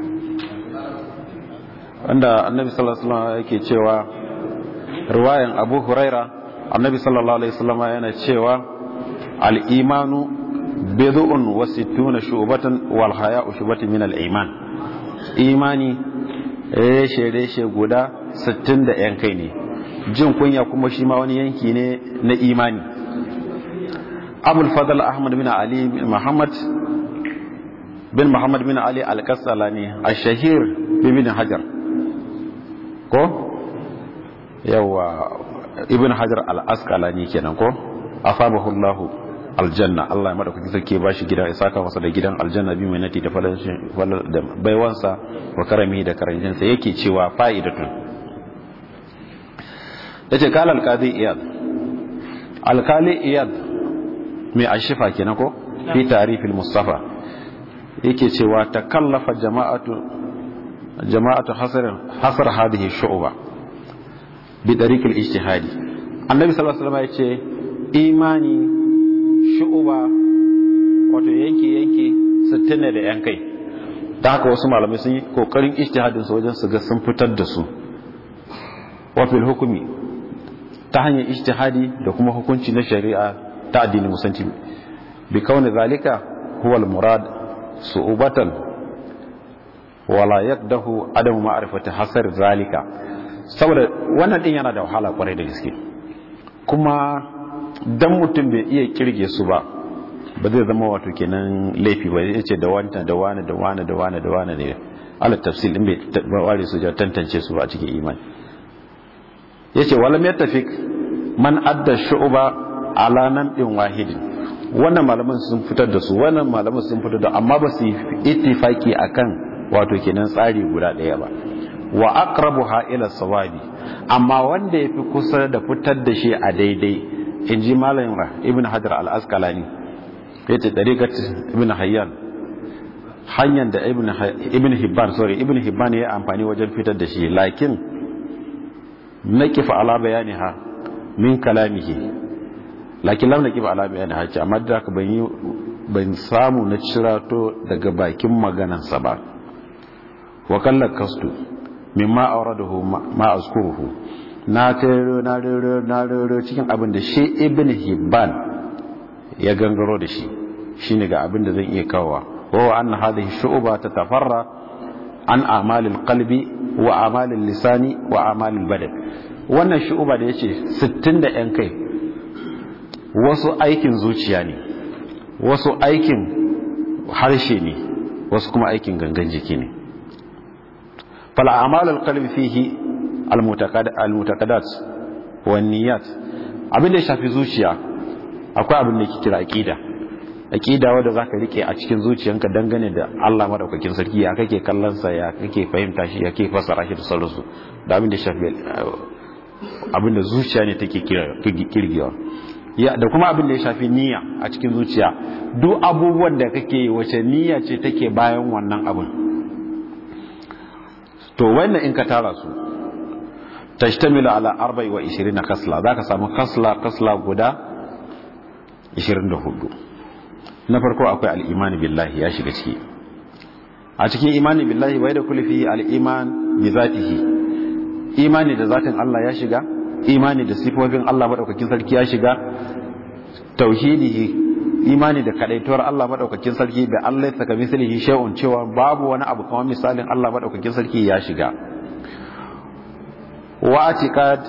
A: wanda annabi sallallahu alaihi wasallam yake cewa riwayan abu huraira annabi sallallahu alaihi wasallam yana cewa al-imanu bid'un wa sittuna shu'batan wal haya'u shu'batun min al-iman imani reshe-reshe guda 60 da yan kai ne jin kunya kuma shi ma wani yanki ne na imani abul fadl ahmad bin ali bin muhammad bin muhammad bin ali al-kassalani ash-shahir bin hajar ko yawa ibn hajar al-asqalani kenan ko afabahu allah aljanna allah ya madaukaki sarki ba shi gida ya saka masa da gidan aljanna bi mai nati da da baiwansa wa karami da karancinsa yake cewa fa'idatun yace kala alqadi iyad alkali iyad mai ashifa kenan ko fi tarifil mustafa yake cewa takallafa jama'atu jama'atu hasar hasar hadhihi shu'ba bi tariq al-ijtihadi annabi sallallahu alaihi wasallam yace imani shu'ba wato yanke yanke 60 da yan kai da haka wasu malamai sun yi kokarin ijtihadin su wajen su ga sun fitar da su wa fil hukmi ta hanyar ijtihadi da kuma hukunci na shari'a ta addini musanci bi kauni zalika huwa al-murad su'ubatan wala yaqdahu adamu ma'rifati hasar zalika saboda wannan din yana da wahala kwarai da gaske kuma dan mutum bai iya kirge su ba ba zai zama wato kenan laifi ba zai ce da wanta da wani da wani da wani da wani ne ala tafsil din bai ware su ja tantance su ba a cikin imani yace walam yattafiq man adda shu'ba ala namdin wahidin wannan malaman sun fitar da su wannan malaman sun fitar da amma ba su ittifaki akan wato kenan tsari guda daya ba wa aqrabuha ila sawabi amma wanda yafi kusa da fitar da shi a daidai inji malam ibn hajar al-asqalani yace tariqat ibn hayyan hanyar da ibn hibban sorry ibn hibban ya amfani wajen fitar da shi lakin naqifa ala bayaniha min kalamihi lakin lam naqif ala bayaniha ce amma da ka ban yi ban samu na cirato daga bakin maganansa ba wa kallakastu mimma awradahu ma azkuruhu na tero na rero na rero cikin abin da shi ibn hibban ya gangaro da shi shine ga abin da zan iya kawowa wa anna hadhihi shu'ba tatafarra an a'malil qalbi wa a'malil lisani wa a'malil badan wannan shu'ba da yace 60 da yan kai wasu aikin zuciya ne wasu aikin harshe ne wasu kuma aikin gangan jiki ne fal a'malul qalbi fihi al mutaqaddat wan niyyat abin da ya shafi zuciya akwai abin da yake kira aqida aqida wanda zaka rike a cikin zuciyanka dangane da Allah madaukakin sarki ya kake kallon sa ya kake fahimta shi ya kake fassara shi da sauransu da abin da shafi abin da zuciya ne take kirgewa ya da kuma abin da ya shafi niyya a cikin zuciya duk abubuwan da kake yi wace niyya ce take bayan wannan abin to wannan in ka tara su tashtamilu ala 24 kasla zaka samu kasla kasla guda 24 na farko akwai al'imani billahi ya shiga ciki a cikin imani billahi wai da kulfi al'iman bi zatihi imani da zatin Allah ya shiga imani da sifofin Allah madaukakin sarki ya shiga tauhidihi imani da kadaituwar Allah madaukakin sarki da Allah ya saka misalihi shay'un cewa babu wani abu kamar misalin Allah madaukakin sarki ya shiga wa atiqad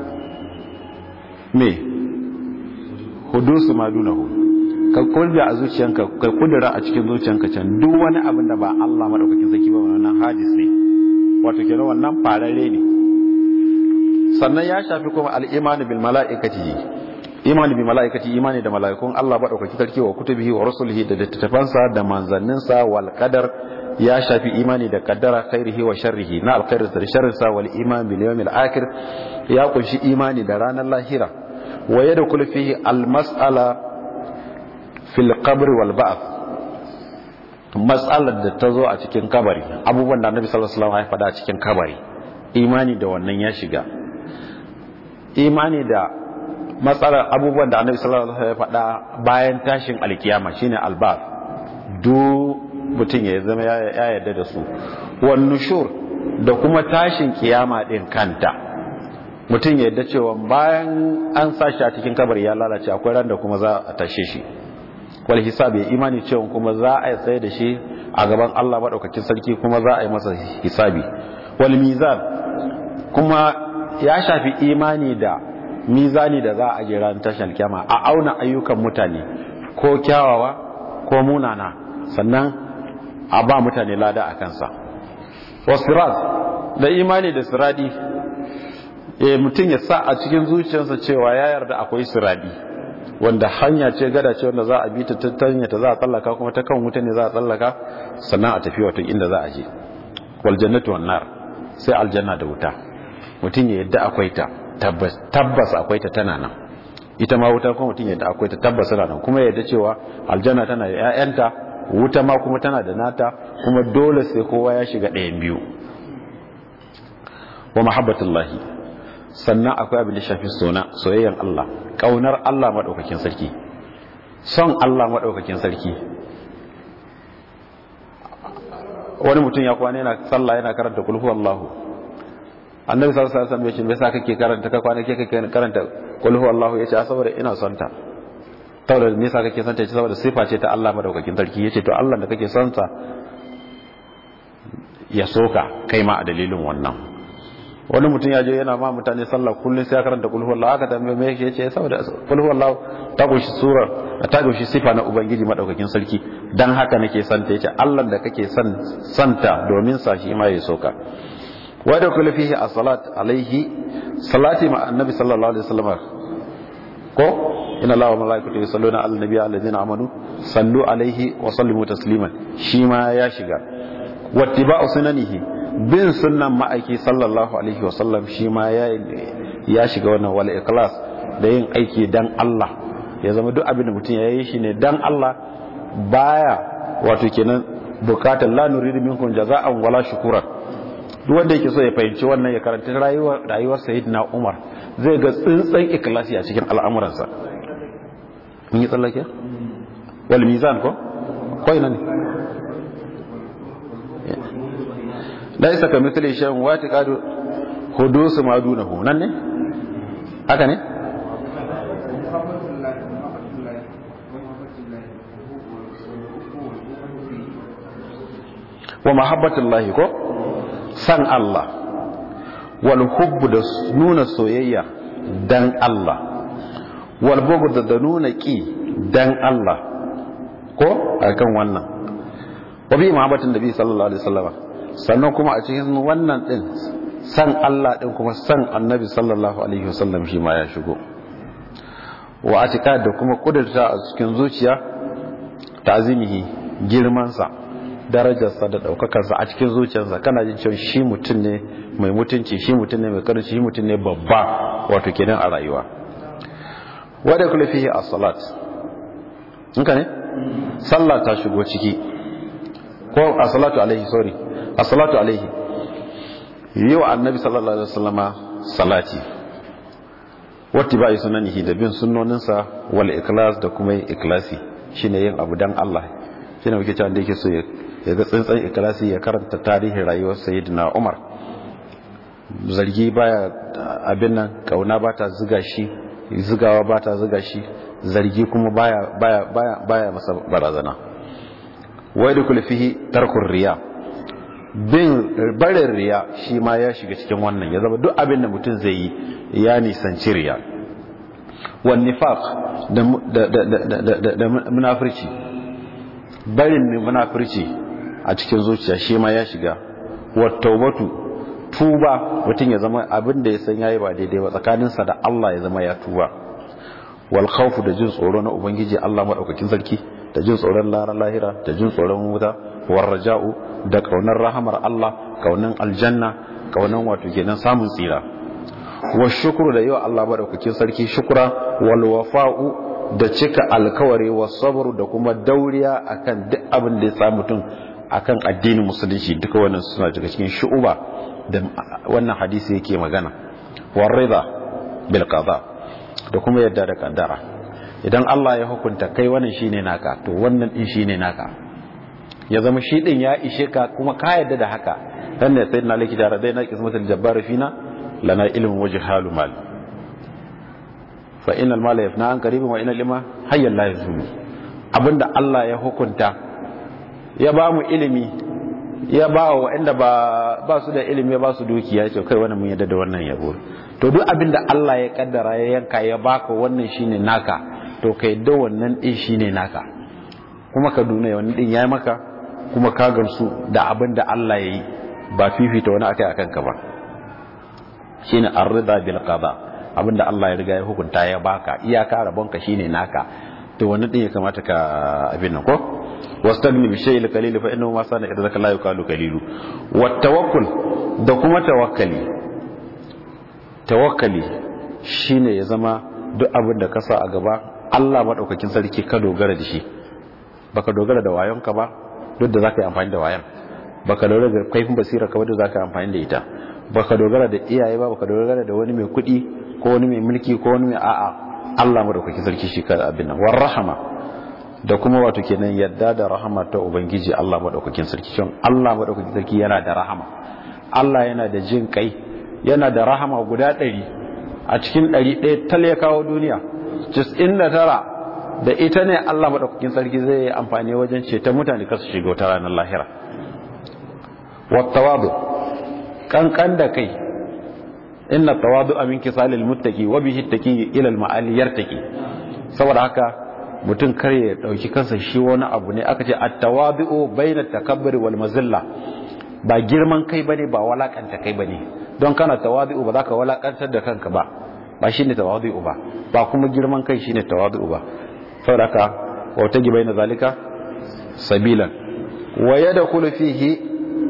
A: me hudusu madunahu ka kudura a zuciyanka ka kudura a cikin zuciyanka can duk wani abin da ba Allah madaukakin sarki ba wannan hadis ne wato kenan wannan farare ne sannan ya shafi kuma al-imani bil mala'ikati imani bil mala'ikati imani da mala'ikun Allah madaukakin sarki wa kutubihi wa rusulihi da littattafansa da manzanninsa wal qadar ya shafi imani da kaddara khairihi wa sharrihi na alkhairin da sharrinsa wal iman bil yawmil akhir ya kunshi imani da ranar lahira wa yadkhulu fihi al mas'ala fil qabr wal ba'th matsalar da ta zo a cikin kabari abubuwan da annabi sallallahu alaihi wasallam ya faɗa a cikin kabari imani da wannan ya shiga imani da matsalar abubuwan da annabi sallallahu alaihi wasallam ya faɗa bayan tashin alkiyama shine alba'th duk mutum ya zama ya yarda da su wan nushur da kuma tashin kiyama din kanta mutum ya yarda cewa bayan an sashi a cikin kabari ya lalace akwai ran da kuma za a tashe shi wal hisab ya imani cewa kuma za a tsaye da shi a gaban Allah madaukakin sarki kuma za a yi masa hisabi wal mizan kuma ya shafi imani da mizani da za a je ran tashar kyama a auna ayyukan mutane ko kyawawa ko munana sannan a ba mutane lada a kansa wasirat da imani da siradi e mutum ya sa a cikin zuciyarsa cewa ya yarda akwai siradi wanda hanya ce gada ce wanda za a bi ta tattanya ta za a tsallaka kuma ta kan wuta ne za a tsallaka sannan a tafi wato inda za a je wal jannatu wan nar sai aljanna da wuta mutum ya yadda akwai ta tabbas akwai ta tana nan ita ma wuta kuma mutum yadda akwai ta tabbas tana nan kuma yadda cewa aljanna tana da ƴaƴanta wuta ma kuma tana da nata kuma dole sai kowa ya shiga ɗayan biyu wa mahabbatullahi sannan akwai abin da shafi sona soyayyan Allah kaunar Allah madaukakin sarki son Allah madaukakin sarki wani mutum ya kwana yana sallah yana karanta kul huwallahu annabi sallallahu alaihi wasallam ya ce me yasa kake karanta ka kwana kake karanta kul huwallahu yace saboda ina son ta saboda me yasa kake son ta saboda sifa ce ta Allah madaukakin sarki yace to Allah da kake son sa ya soka kai ma a dalilin wannan wani mutum ya je yana ma mutane sallah kullum sai ya karanta kul huwallahu aka tambaye me yake yace saboda kul huwallahu ta goshi surar ta goshi sifa na ubangiji madaukakin sarki dan haka nake son ta yace Allah da kake son santa domin sa shi ma ya soka wa da kullu fihi as-salat alaihi salati ma annabi sallallahu alaihi wasallam ko inna allaha wa malaikatahu yusalluna ala nabiyyi alladhina amanu sallu alaihi wa sallimu tasliman shi ma ya shiga wattiba'u sunanihi bin sunnan ma'aiki sallallahu alaihi wasallam shi ma ya shiga wannan wal ikhlas da yin aiki dan Allah ya zama duk abin da mutum ya yi shi ne dan Allah baya wato kenan bukatar la nuridu minkum jaza'an wala shukura duk wanda yake so ya fahimci wannan ya karanta rayuwar rayuwar sayyidina Umar zai ga tsintsan ikhlasi a cikin al'amuransa mun yi tsallake wal mizan ko ko ina ne laisa ka mithli shay'in wa taqadu hudusu ma dunahu nan ne haka ne wa mahabbatullahi ko san Allah wal hubbu da nuna soyayya dan Allah wal bughd da nuna ki dan Allah ko akan wannan wa bi mahabbatin nabi sallallahu alaihi wasallam sannan kuma a cikin wannan din san Allah din kuma san annabi sallallahu alaihi wasallam shi ma ya shigo wa atika da kuma kudurta a cikin zuciya ta'zimihi girman sa darajarsa da daukakarsa a cikin zuciyarsa kana jin cewa shi mutum ne mai mutunci shi mutum ne mai karanci shi mutum ne babba wato kenan a rayuwa wadda kula fihi as-salat inka ne sallah ta shigo ciki ko as-salatu alaihi sorry as-salatu alaihi yau annabi sallallahu alaihi wasallama salati wati ba'i sunanihi da bin sunnoninsa wal ikhlas da kuma yin ikhlasi shine yin abu dan Allah shine muke cewa da yake so ya ga tsantsan ikhlasi ya karanta tarihin rayuwar sayyidina Umar zargi baya abin nan kauna ba ta ziga shi zigawa ba ta ziga shi zargi kuma baya baya baya baya masa barazana wai da kulfihi tarkur riya bin barin riya shi ma ya shiga cikin wannan ya zama duk abin da mutum zai yi ya nisanci riya wan nifaq da da munafirci barin munafirci a cikin zuciya shi ma ya shiga wat taubatu tuba mutum ya zama abin da ya san yayi ba daidai ba tsakaninsa da Allah ya zama ya tuba wal khawfu da jin tsoro na ubangiji Allah madaukakin sarki da jin tsoron lahira da jin tsoron wuta war raja'u da kaunar rahamar Allah kaunan aljanna kaunan wato kenan samun tsira wa shukru da yawa Allah madaukakin sarki shukra wal wafa'u da cika alkawari wa sabru da kuma dauriya akan duk abin da ya sa mutum akan addinin musulunci duka wannan suna daga cikin shu'uba da wannan hadisi yake magana war rida bil qada da kuma yadda da kaddara idan Allah ya hukunta kai wannan shine naka to wannan din shine naka ya zama shi din ya ishe ka kuma ka yadda da haka dan ne sayyidina laki da radai na kismatul jabbar fina lana ilmun wajh halu mal fa innal mala yafna an qaribun wa innal ilma hayyan la yazulu abinda Allah ya hukunta ya ba mu ilimi ya ba wa waɗanda ba ba su da ilimi ya ba su dukiya ce kai wannan mun yadda da wannan yabo to duk abin da Allah ya kaddara ya yanka ya baka wannan shine naka to kai da wannan din shine naka kuma ka duna wannan din yayi maka kuma ka gamsu da abin da Allah ya yi ba fifita wani akai akan ka ba shine ar-ridha bil qada abin da Allah ya riga ya hukunta ya baka iyaka rabonka shine naka to wannan din ya kamata ka abin nan ko wastagni bi shay'il qalil fa innahu ma sana idza la yuqalu qalilu wat tawakkul da kuma tawakkali tawakkali shine ya zama duk abin da ka sa a gaba Allah madaukakin sarki ka dogara da shi baka dogara da wayonka ba duk da zaka yi amfani da wayan baka dogara da kaifin basira ka ba duk zaka yi amfani da ita baka dogara da iyaye ba baka dogara da wani mai kuɗi ko wani mai mulki ko wani mai a'a Allah madaukakin sarki shi ka abin nan war rahama da kuma wato kenan yadda da rahama ta ubangiji Allah madaukakin sarki shin Allah madaukakin sarki yana da rahama Allah yana da jin kai yana da rahama guda ɗari a cikin ɗari ɗaya tal ya kawo duniya cis'in da tara da ita ne Allah madaukakin sarki zai yi amfani wajen ceton mutane kar su shiga wata ranar lahira wattawadu kankan da kai inna tawadu min kisalil muttaqi wa bihi taqi ila al ma'ali yartaqi saboda haka mutum kar ya dauki kansa shi wani abu ne aka ce at-tawadu bayna takabbur wal mazilla ba girman kai bane ba walakanta kai bane don kana tawadu ba za ka walakantar da kanka ba ba shine tawadu ba ba kuma girman kai shine tawadu ba saboda haka wa tagi bayna zalika sabilan wa yadkhulu fihi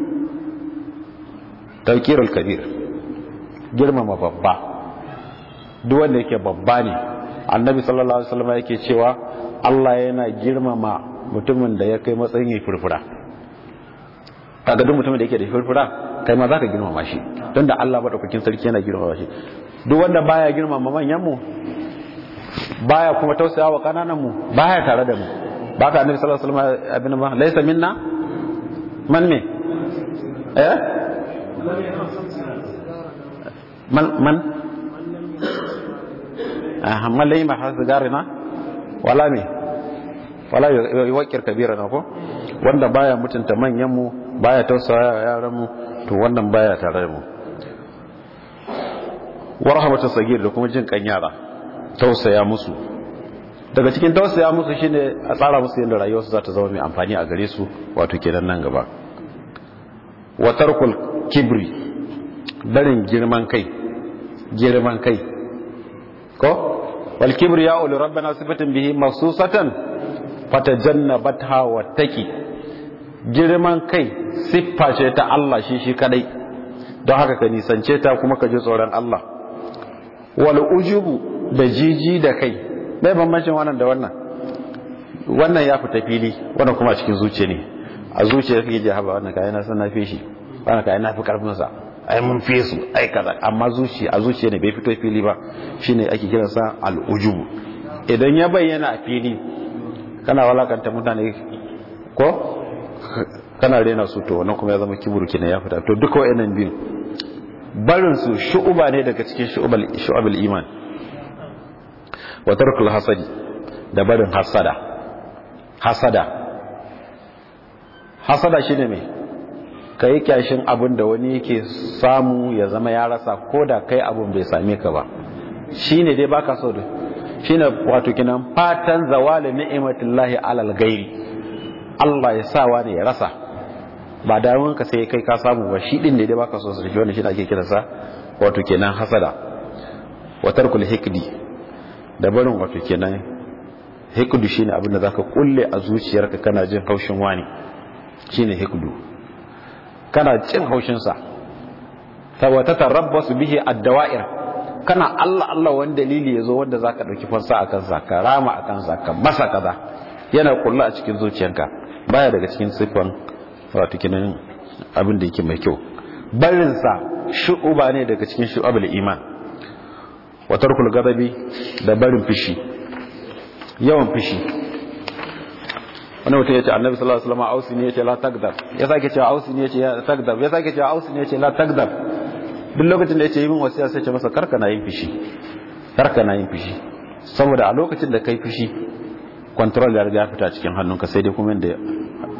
A: tawqirul kabir girmama babba duk wanda yake babba ne annabi sallallahu alaihi wasallam yake cewa Allah yana girmama mutumin da ya kai matsayin yi furfura kaga duk mutumin da yake da furfura kai ma zaka girmama shi don da Allah madaukakin sarki yana girmama shi duk wanda baya girmama manyan mu baya kuma tausaya wa kananan mu baya tare da mu baka annabi sallallahu alaihi wasallam abin ba laysa minna man me eh man man ah man lai ma hasgarina wala me wala yuwakkir kabirana ko wanda baya mutunta manyan mu baya tausaya yaran mu to wannan baya tare da mu warhamatu sagir da kuma jin kan yara tausaya musu daga cikin tausaya musu shine a tsara musu yadda rayuwarsu za ta zama mai amfani a gare su wato kenan nan gaba wa tarkul kibri barin girman kai girman kai ko wal kibri ya ulu rabbana sifatin bihi masusatan fatajannabatha wattaqi girman kai siffa ce ta Allah shi shi kadai don haka ka nisance ta kuma ka ji tsoron Allah wal ujubu da jiji da kai bai bambancin wannan da wannan wannan ya fita fili wannan kuma a cikin zuciya ne a zuciya kake ji haba wannan kai na san na fi shi wannan kai na fi karfin sa ai mun fi su ai kaza amma zuciya a zuciya ne bai fito fili ba shine ake kiran sa al ujubu idan ya bayyana a fili kana walakanta mutane ko kana rena su to wannan kuma ya zama kiburu kenan ya fita to duka wayannan biyu barin su shu'uba ne daga cikin shu'ubal shu'abul iman wa tarkul hasadi da barin hasada hasada hasada shine me kai kyashin abin da wani yake samu ya zama ya rasa ko da kai abin bai same ka ba shine dai baka so da shine wato kinan fatan zawali ni'matillahi alal gairi Allah ya sa wani ya rasa ba damun ka sai kai ka samu ba shi din ne dai baka so su shi wannan shi ake kiransa wato kenan hasada wa tarkul hikdi da barin wato kenan hikdu shine abin da zaka kulle a zuciyarka kana jin haushin wani shine hikdu kana jin haushin sa saboda tarabbasu bihi ad-dawa'ir kana Allah Allah wani dalili yazo wanda zaka dauki fansa akan sa ka rama akan sa ka masa kaza yana kullu a cikin zuciyarka baya daga cikin sifan wato kenan abin da yake mai kyau barin sa shu'uba ne daga cikin shu'abul iman wa tarkul ghadabi da barin fishi yawan fishi wani mutum ya ce annabi sallallahu alaihi wasallam ausi ne ya ce la tagdab ya sake cewa ausi ne ya ce la tagdab ya sake cewa ausi ne ya ce la tagdab duk lokacin da ya ce yi min wasiya sai ce masa karka na yin fishi karka na yin fishi saboda a lokacin da kai fishi control ya riga ya fita cikin hannunka sai dai kuma inda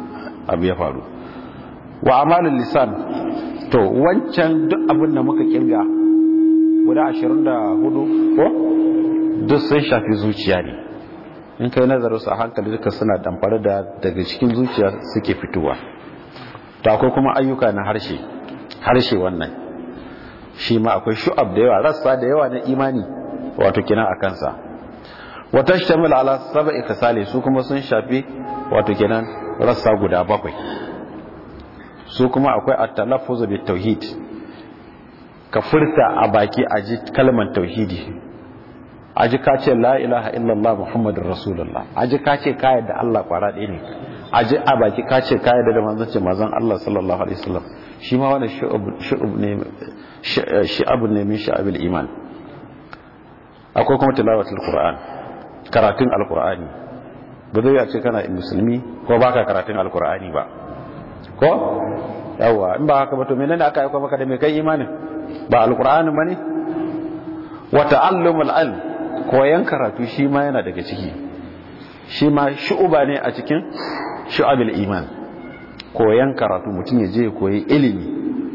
A: abu ya faru wa amalul lisan to wancan duk abin da muka kirga guda 24 ko duk sun shafi zuciya ne in kai nazarin su a hankali duka suna damfare da daga cikin zuciya suke fitowa to akwai kuma ayyuka na harshe harshe wannan shi ma akwai shu'ab da yawa rassa da yawa na imani wato kina a kansa wata shtamil ala sab'i kasali su kuma sun shafi wato kenan rassa guda bakwai su kuma akwai at-talaffuz bit tauhid ka furta a baki a ji kalmar tauhidi a ji ka ce la ilaha illallah muhammadur rasulullah a ji ka ce ka yadda Allah kwara ɗaya ne a ji a baki ka ce ka yadda da manzon manzon Allah sallallahu alaihi wasallam shi ma wannan shu'ub ne shi'abun ne min sha'abil iman akwai kuma tilawatul qur'an karatun alqur'ani ba zai ce kana musulmi ko baka karatun alqur'ani ba ko yawa in ba haka ba to menene aka aika maka da mai kai imanin ba alqur'ani bane wa ta'allumul ilm koyan karatu shi ma yana daga ciki shi ma shu'uba ne a cikin shu'abil iman koyan karatu mutum ya je koyi ilimi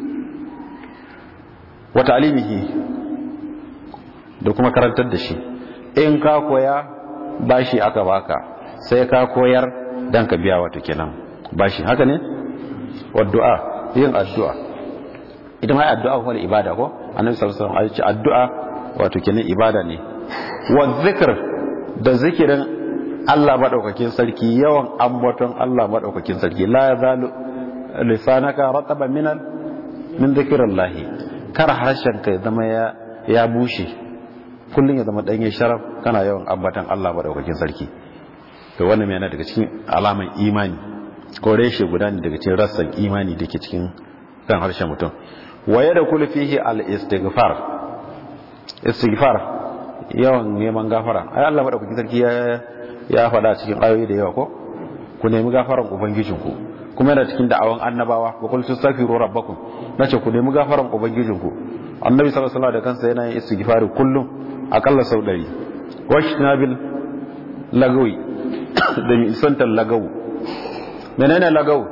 A: wa ta'limihi da kuma karantar da shi in ka koya bashi aka baka sai ka koyar dan ka biya wato kenan bashi haka ne wa du'a yin addu'a idan ai addu'a ko ibada ko annabi sallallahu alaihi wasallam ya ce addu'a wato kenan ibada ne wa zikr da zikirin Allah madaukakin sarki yawan ambaton Allah madaukakin sarki la yazalu lisanaka rataban min min zikrillah kar harshen ka zama ya ya bushe kullun ya zama danye sharaf kana yawan ambaton Allah madaukakin sarki to wannan yana daga cikin alaman imani ko reshe guda ne daga cikin rassan imani dake cikin kan harshen mutum wa yadkhulu fihi al-istighfar istighfar yawan neman gafara ai Allah madaukakin sarki ya ya faɗa cikin ayoyi da yawa ko ku nemi gafaran ubangijinku kuma yana cikin da'awan annabawa wa qul tastaghfiru rabbakum nace ku nemi gafaran ubangijinku annabi sallallahu alaihi wasallam da kansa yana yin istighfari kullum akalla sau 100 washnabil lagawi da mi isantar lagawu menene lagawu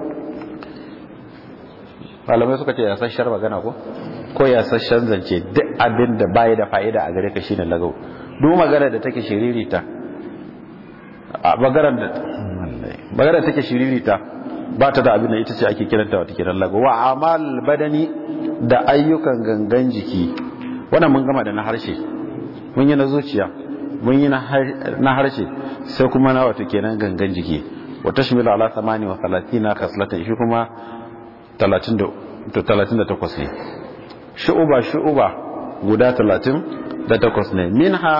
A: malamai suka ce yasasshar magana ko ko yasasshen zance duk abin da baya da fa'ida a gare ka shine lagawu duk magana da take shiririta a maganar da maganar take shiririta ba ta da abin da ita ce ake kiranta wata kiran lagawu wa amal badani da ayyukan gangan jiki wannan mun gama da na harshe mun yi na zuciya mun yi na harshe sai kuma na wato kenan gangan jiki wa tashmilu ala 38 khaslatan shi kuma 38 ne shu'uba shu'uba guda 38 ne minha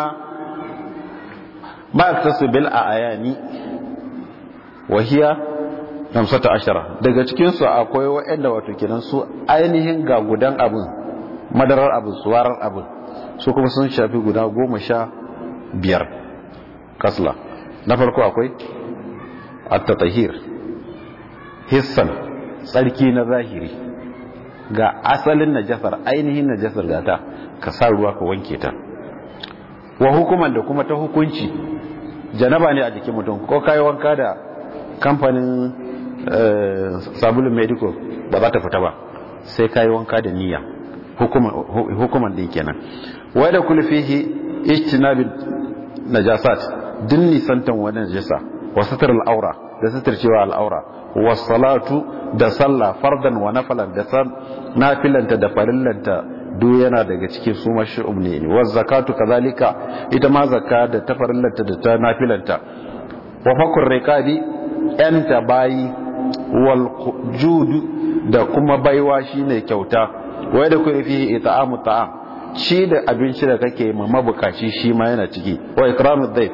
A: ma yaktasu bil ayani wa hiya 15 daga cikin su akwai waɗanda wato kenan su ainihin ga gudan abin madarar abin suwarar abin su kuma sun shafi guda goma sha biyar kasla na farko akwai at-tatahir hissan tsarki na zahiri ga asalin najasar ainihin najasar gata ka sa ruwa ka wanke ta wa hukuman da kuma ta hukunci janaba ne a jikin mutum ko kayi wanka da kamfanin sabulun medico ba za ta fita ba sai kayi wanka da niyya hukuman din kenan wai da kulfihi ijtinabin najasat din nisantan wani najasa wa satar al'aura da satar cewa al'aura wa salatu da sallah fardan wa nafalan da san nafilanta da farillanta duk yana daga cikin su mashru'um ne wa zakatu kazalika ita ma zakka da ta farillanta da ta nafilanta wa fakur riqabi yanta bayi wal judu da kuma baiwa shine kyauta wai da kuma fi ita'amu ta'am ci da abinci da kake ma mabukaci shi ma yana ciki wa ikramu dhayf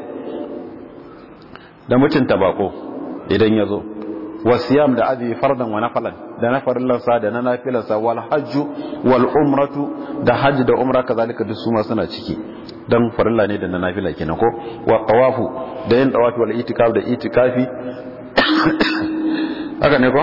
A: da mutunta bako idan ya zo wasiyam da azumi fardan wa nafalan da na farillarsa da na nafilarsa wal hajju wal umratu da hajji da umra kazalika duk su ma suna ciki dan farilla ne da na nafila kenan ko wa tawafu da yin tawafi wal itikaf da itikafi haka ne ko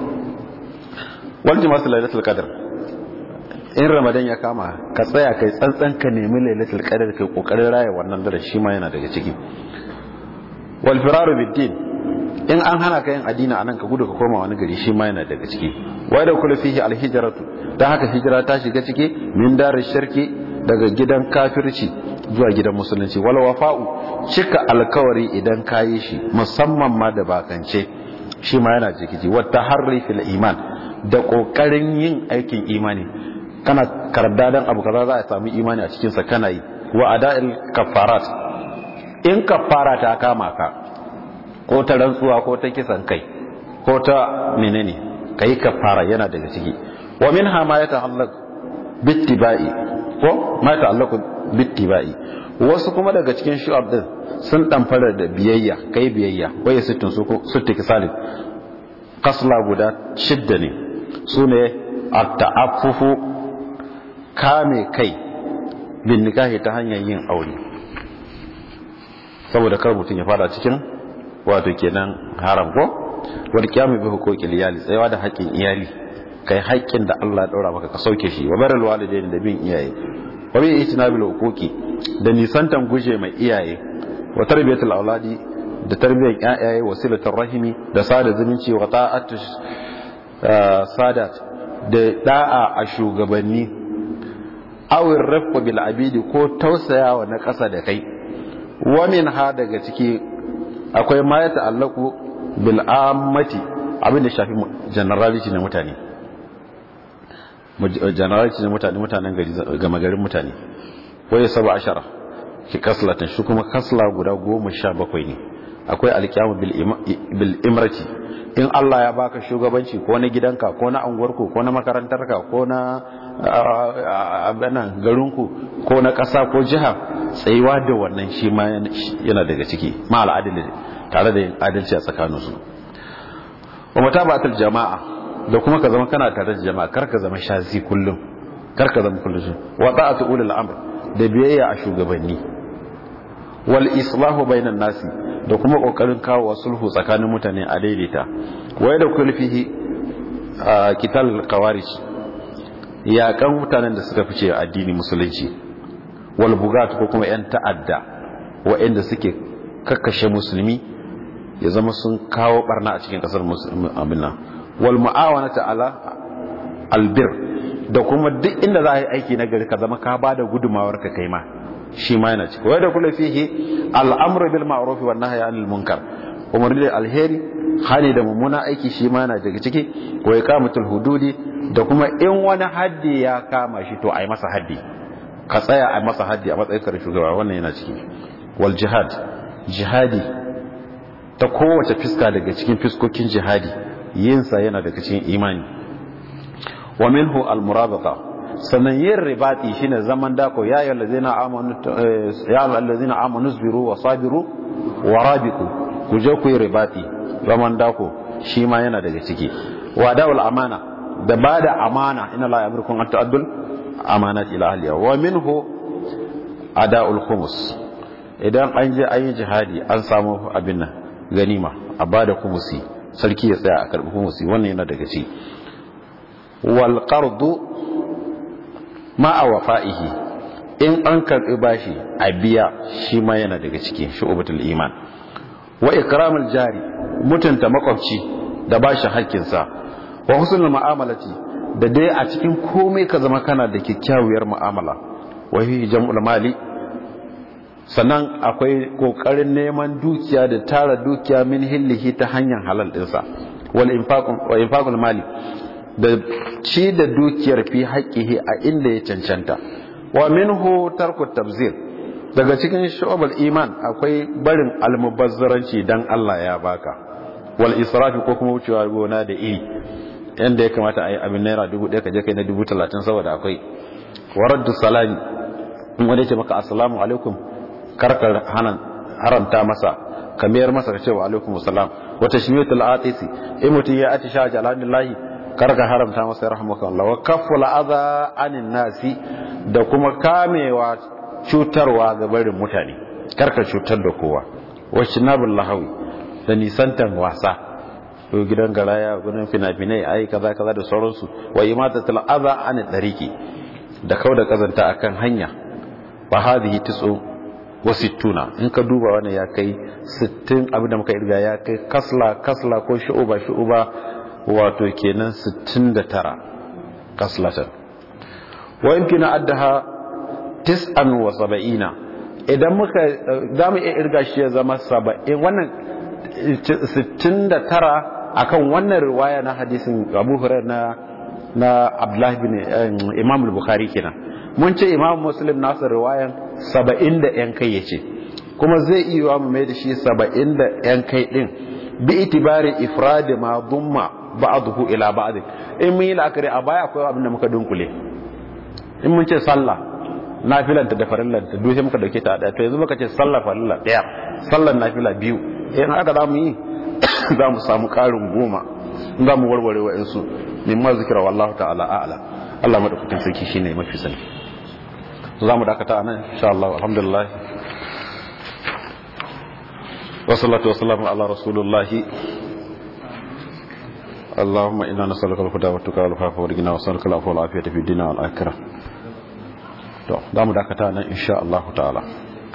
A: wal jima'a lailatul qadr in ramadan ya kama ka tsaya kai tsantsan ka nemi lailatul qadr kai kokarin raya wannan dare shi ma yana daga ciki wal firaru bid din in an hana ka yin addini anan ka gudu ka koma wani gari shi ma yana daga ciki wa da kullu fihi alhijratu dan haka hijira ta shiga ciki min darish shirki daga gidan kafirci zuwa gidan musulunci wal wafa'u cika alkawari idan kayi shi musamman ma da bakance shi ma yana ciki wa taharri fil iman da kokarin yin aikin imani kana karda dan abu kaza za a samu imani a cikin sa kana yi wa ada'il kafarat in kafara ta kama ka ko ta rantsuwa ko ta kisan kai ko ta menene kai kafara yana daga ciki wa minha ma yata'allaq bittiba'i ko ma yata'allaq bittiba'i wasu kuma daga cikin shu'ab din sun damfara da biyayya kai biyayya waye sittin su sitti kisalin kasla guda shidda ne sune at-ta'affufu kame kai bin nikahi ta hanyar yin aure saboda kar mutum ya fada cikin wato kenan haram ko wal qiyamu bi huquqil iyali tsayawa da haƙƙin iyali kai haƙƙin da Allah ya daura maka ka sauke shi wa baral walidaini da bin iyaye wa bi itinabil huquqi da nisantan guje mai iyaye wa tarbiyatul auladi da tarbiyyar ƴaƴaye wasilatul rahimi da sada zumunci wa ta'atu sadat da da'a a shugabanni awin rafqa bil abidi ko tausayawa na ƙasa da kai wa min ha daga ciki akwai ma ya ta'allaku bil ammati abin da shafi generality na mutane generality na mutane mutanen gari gama garin mutane waye saba ashara ki kaslatan shi kuma kasla guda goma sha bakwai ne akwai alkiyamu bil imrati in Allah ya baka shugabanci ko na gidanka ko na anguwarku ko na makarantarka ko na abinan garinku ko na ƙasa ko jiha tsayuwa da wannan shi ma yana daga ciki ma al'adili tare da yin adalci a tsakaninsu wa mutaba'atul jama'a da kuma ka zama kana tare da jama'a kar ka zama shazi kullum kar ka zama kullum wa ta'atu ulul amr da biyayya a shugabanni wal islahu bainan nasi da kuma kokarin kawo sulhu tsakanin mutane a daidaita wai da kulfihi kital qawarij yaƙan mutanen da suka fice addini musulunci wal bugat ko kuma yan ta'adda waɗanda suke kakkashe musulmi ya zama sun kawo barna a cikin kasar musulmi wal mu'awanata ala albir da kuma duk inda za a yi aiki na gari ka zama ka ba da gudumawar ka kai ma shi ma yana ciki wai da kula fihi al'amru bil ma'ruf wa nahyi anil munkar umarni da alheri hali da mummuna aiki shi ma yana daga ciki wa iqamatul hududi da kuma in wani haddi ya kama shi to ai masa haddi ka tsaya a masa haddi a matsayin ka shugaba wannan yana ciki wal jihad jihadi ta kowace fiska daga cikin fiskokin jihadi yinsa yana daga cikin imani wa minhu al murabaqa sannan yin ribati shine zaman dako ya ayyuhal ladzina amanu ya ayyuhal ladzina amanu sabiru wa sabiru wa rabiqu ku je ku yi ribati zaman dako shi ma yana daga ciki wa da'ul amana da bada amana inna la yamrukum an ta'addul amanat ila ahliha wa minhu ada'ul khumus idan an je an yi jihadi an samu abin nan ganima a bada kumusi sarki ya tsaya a karbi kumusi wannan yana daga ciki wal qardu ma'a wafa'ihi in an karbi bashi a biya shi ma yana daga ciki shu'batul iman wa ikramul jari mutunta makwabci da bashi hakkinsa wa husnul mu'amalati da dai a cikin komai ka zama kana da kyakkyawar mu'amala wa hi jam'ul mali sannan akwai kokarin neman dukiya da tara dukiya min hillihi ta hanyar halal dinsa wal infaqul wa infaqul mali da ci da dukiyar fi haƙƙihi a inda ya cancanta wa minhu tarku tabzir daga cikin shu'abul iman akwai barin almubazzaranci dan Allah ya baka wal israfi ko kuma wucewa gona da iri yanda ya kamata a yi abin naira dubu ɗaya ka je kai na dubu talatin saboda akwai waraddu salami in wani ce maka assalamu alaikum karkar haramta masa ka mayar masa ka ce wa alaikum assalam wata shimiyatul atisi in mutum ya atisha jalalillahi karka haramta masa rahmakallah wa kafful adha anin nasi da kuma kamewa cutarwa ga barin mutane karka cutar da kowa wacce nabul lahawi da nisantan wasa ko gidan garaya gudun fina-finai ai kaza kaza da sauransu wa imatatul adha anin dariki da kauda kazanta akan hanya fa hadhihi tisu wa sittuna in ka duba wannan ya kai 60 abinda muka irga ya kai kasla kasla ko shu'uba shu'uba wato kenan 69 kaslatan wa yumkina addaha tis'an wa saba'ina idan muka za mu iya irga shi ya zama saba'in wannan 69 akan wannan riwaya na hadisin abu hurairah na na abdullahi bin imam al-bukhari kenan mun ce imam muslim nasu riwayan 70 da yan kai yace kuma zai iya mu mai da shi 70 da yan kai din bi itibari ifrad ma dumma ba'dahu ila ba'd in mun yi la'akari a baya akwai abin da muka dunkule in mun ce sallah nafilanta da farillanta duk sai muka dauke ta daya to yanzu muka ce sallah farilla daya sallar nafila biyu in haka za mu yi za mu samu karin goma za mu warware wa insu mimma zikira wallahu ta'ala a'la Allah madaukakin sarki shine mafi sani za mu dakata anan insha Allah alhamdulillah wa salatu wa salamu ala rasulullahi اللهم إنا نسألك الهدى والتقى والعفاف والغنى ونسألك العفو والعافية في الدين والآخرة to za mu dakata nan insha Allah ta'ala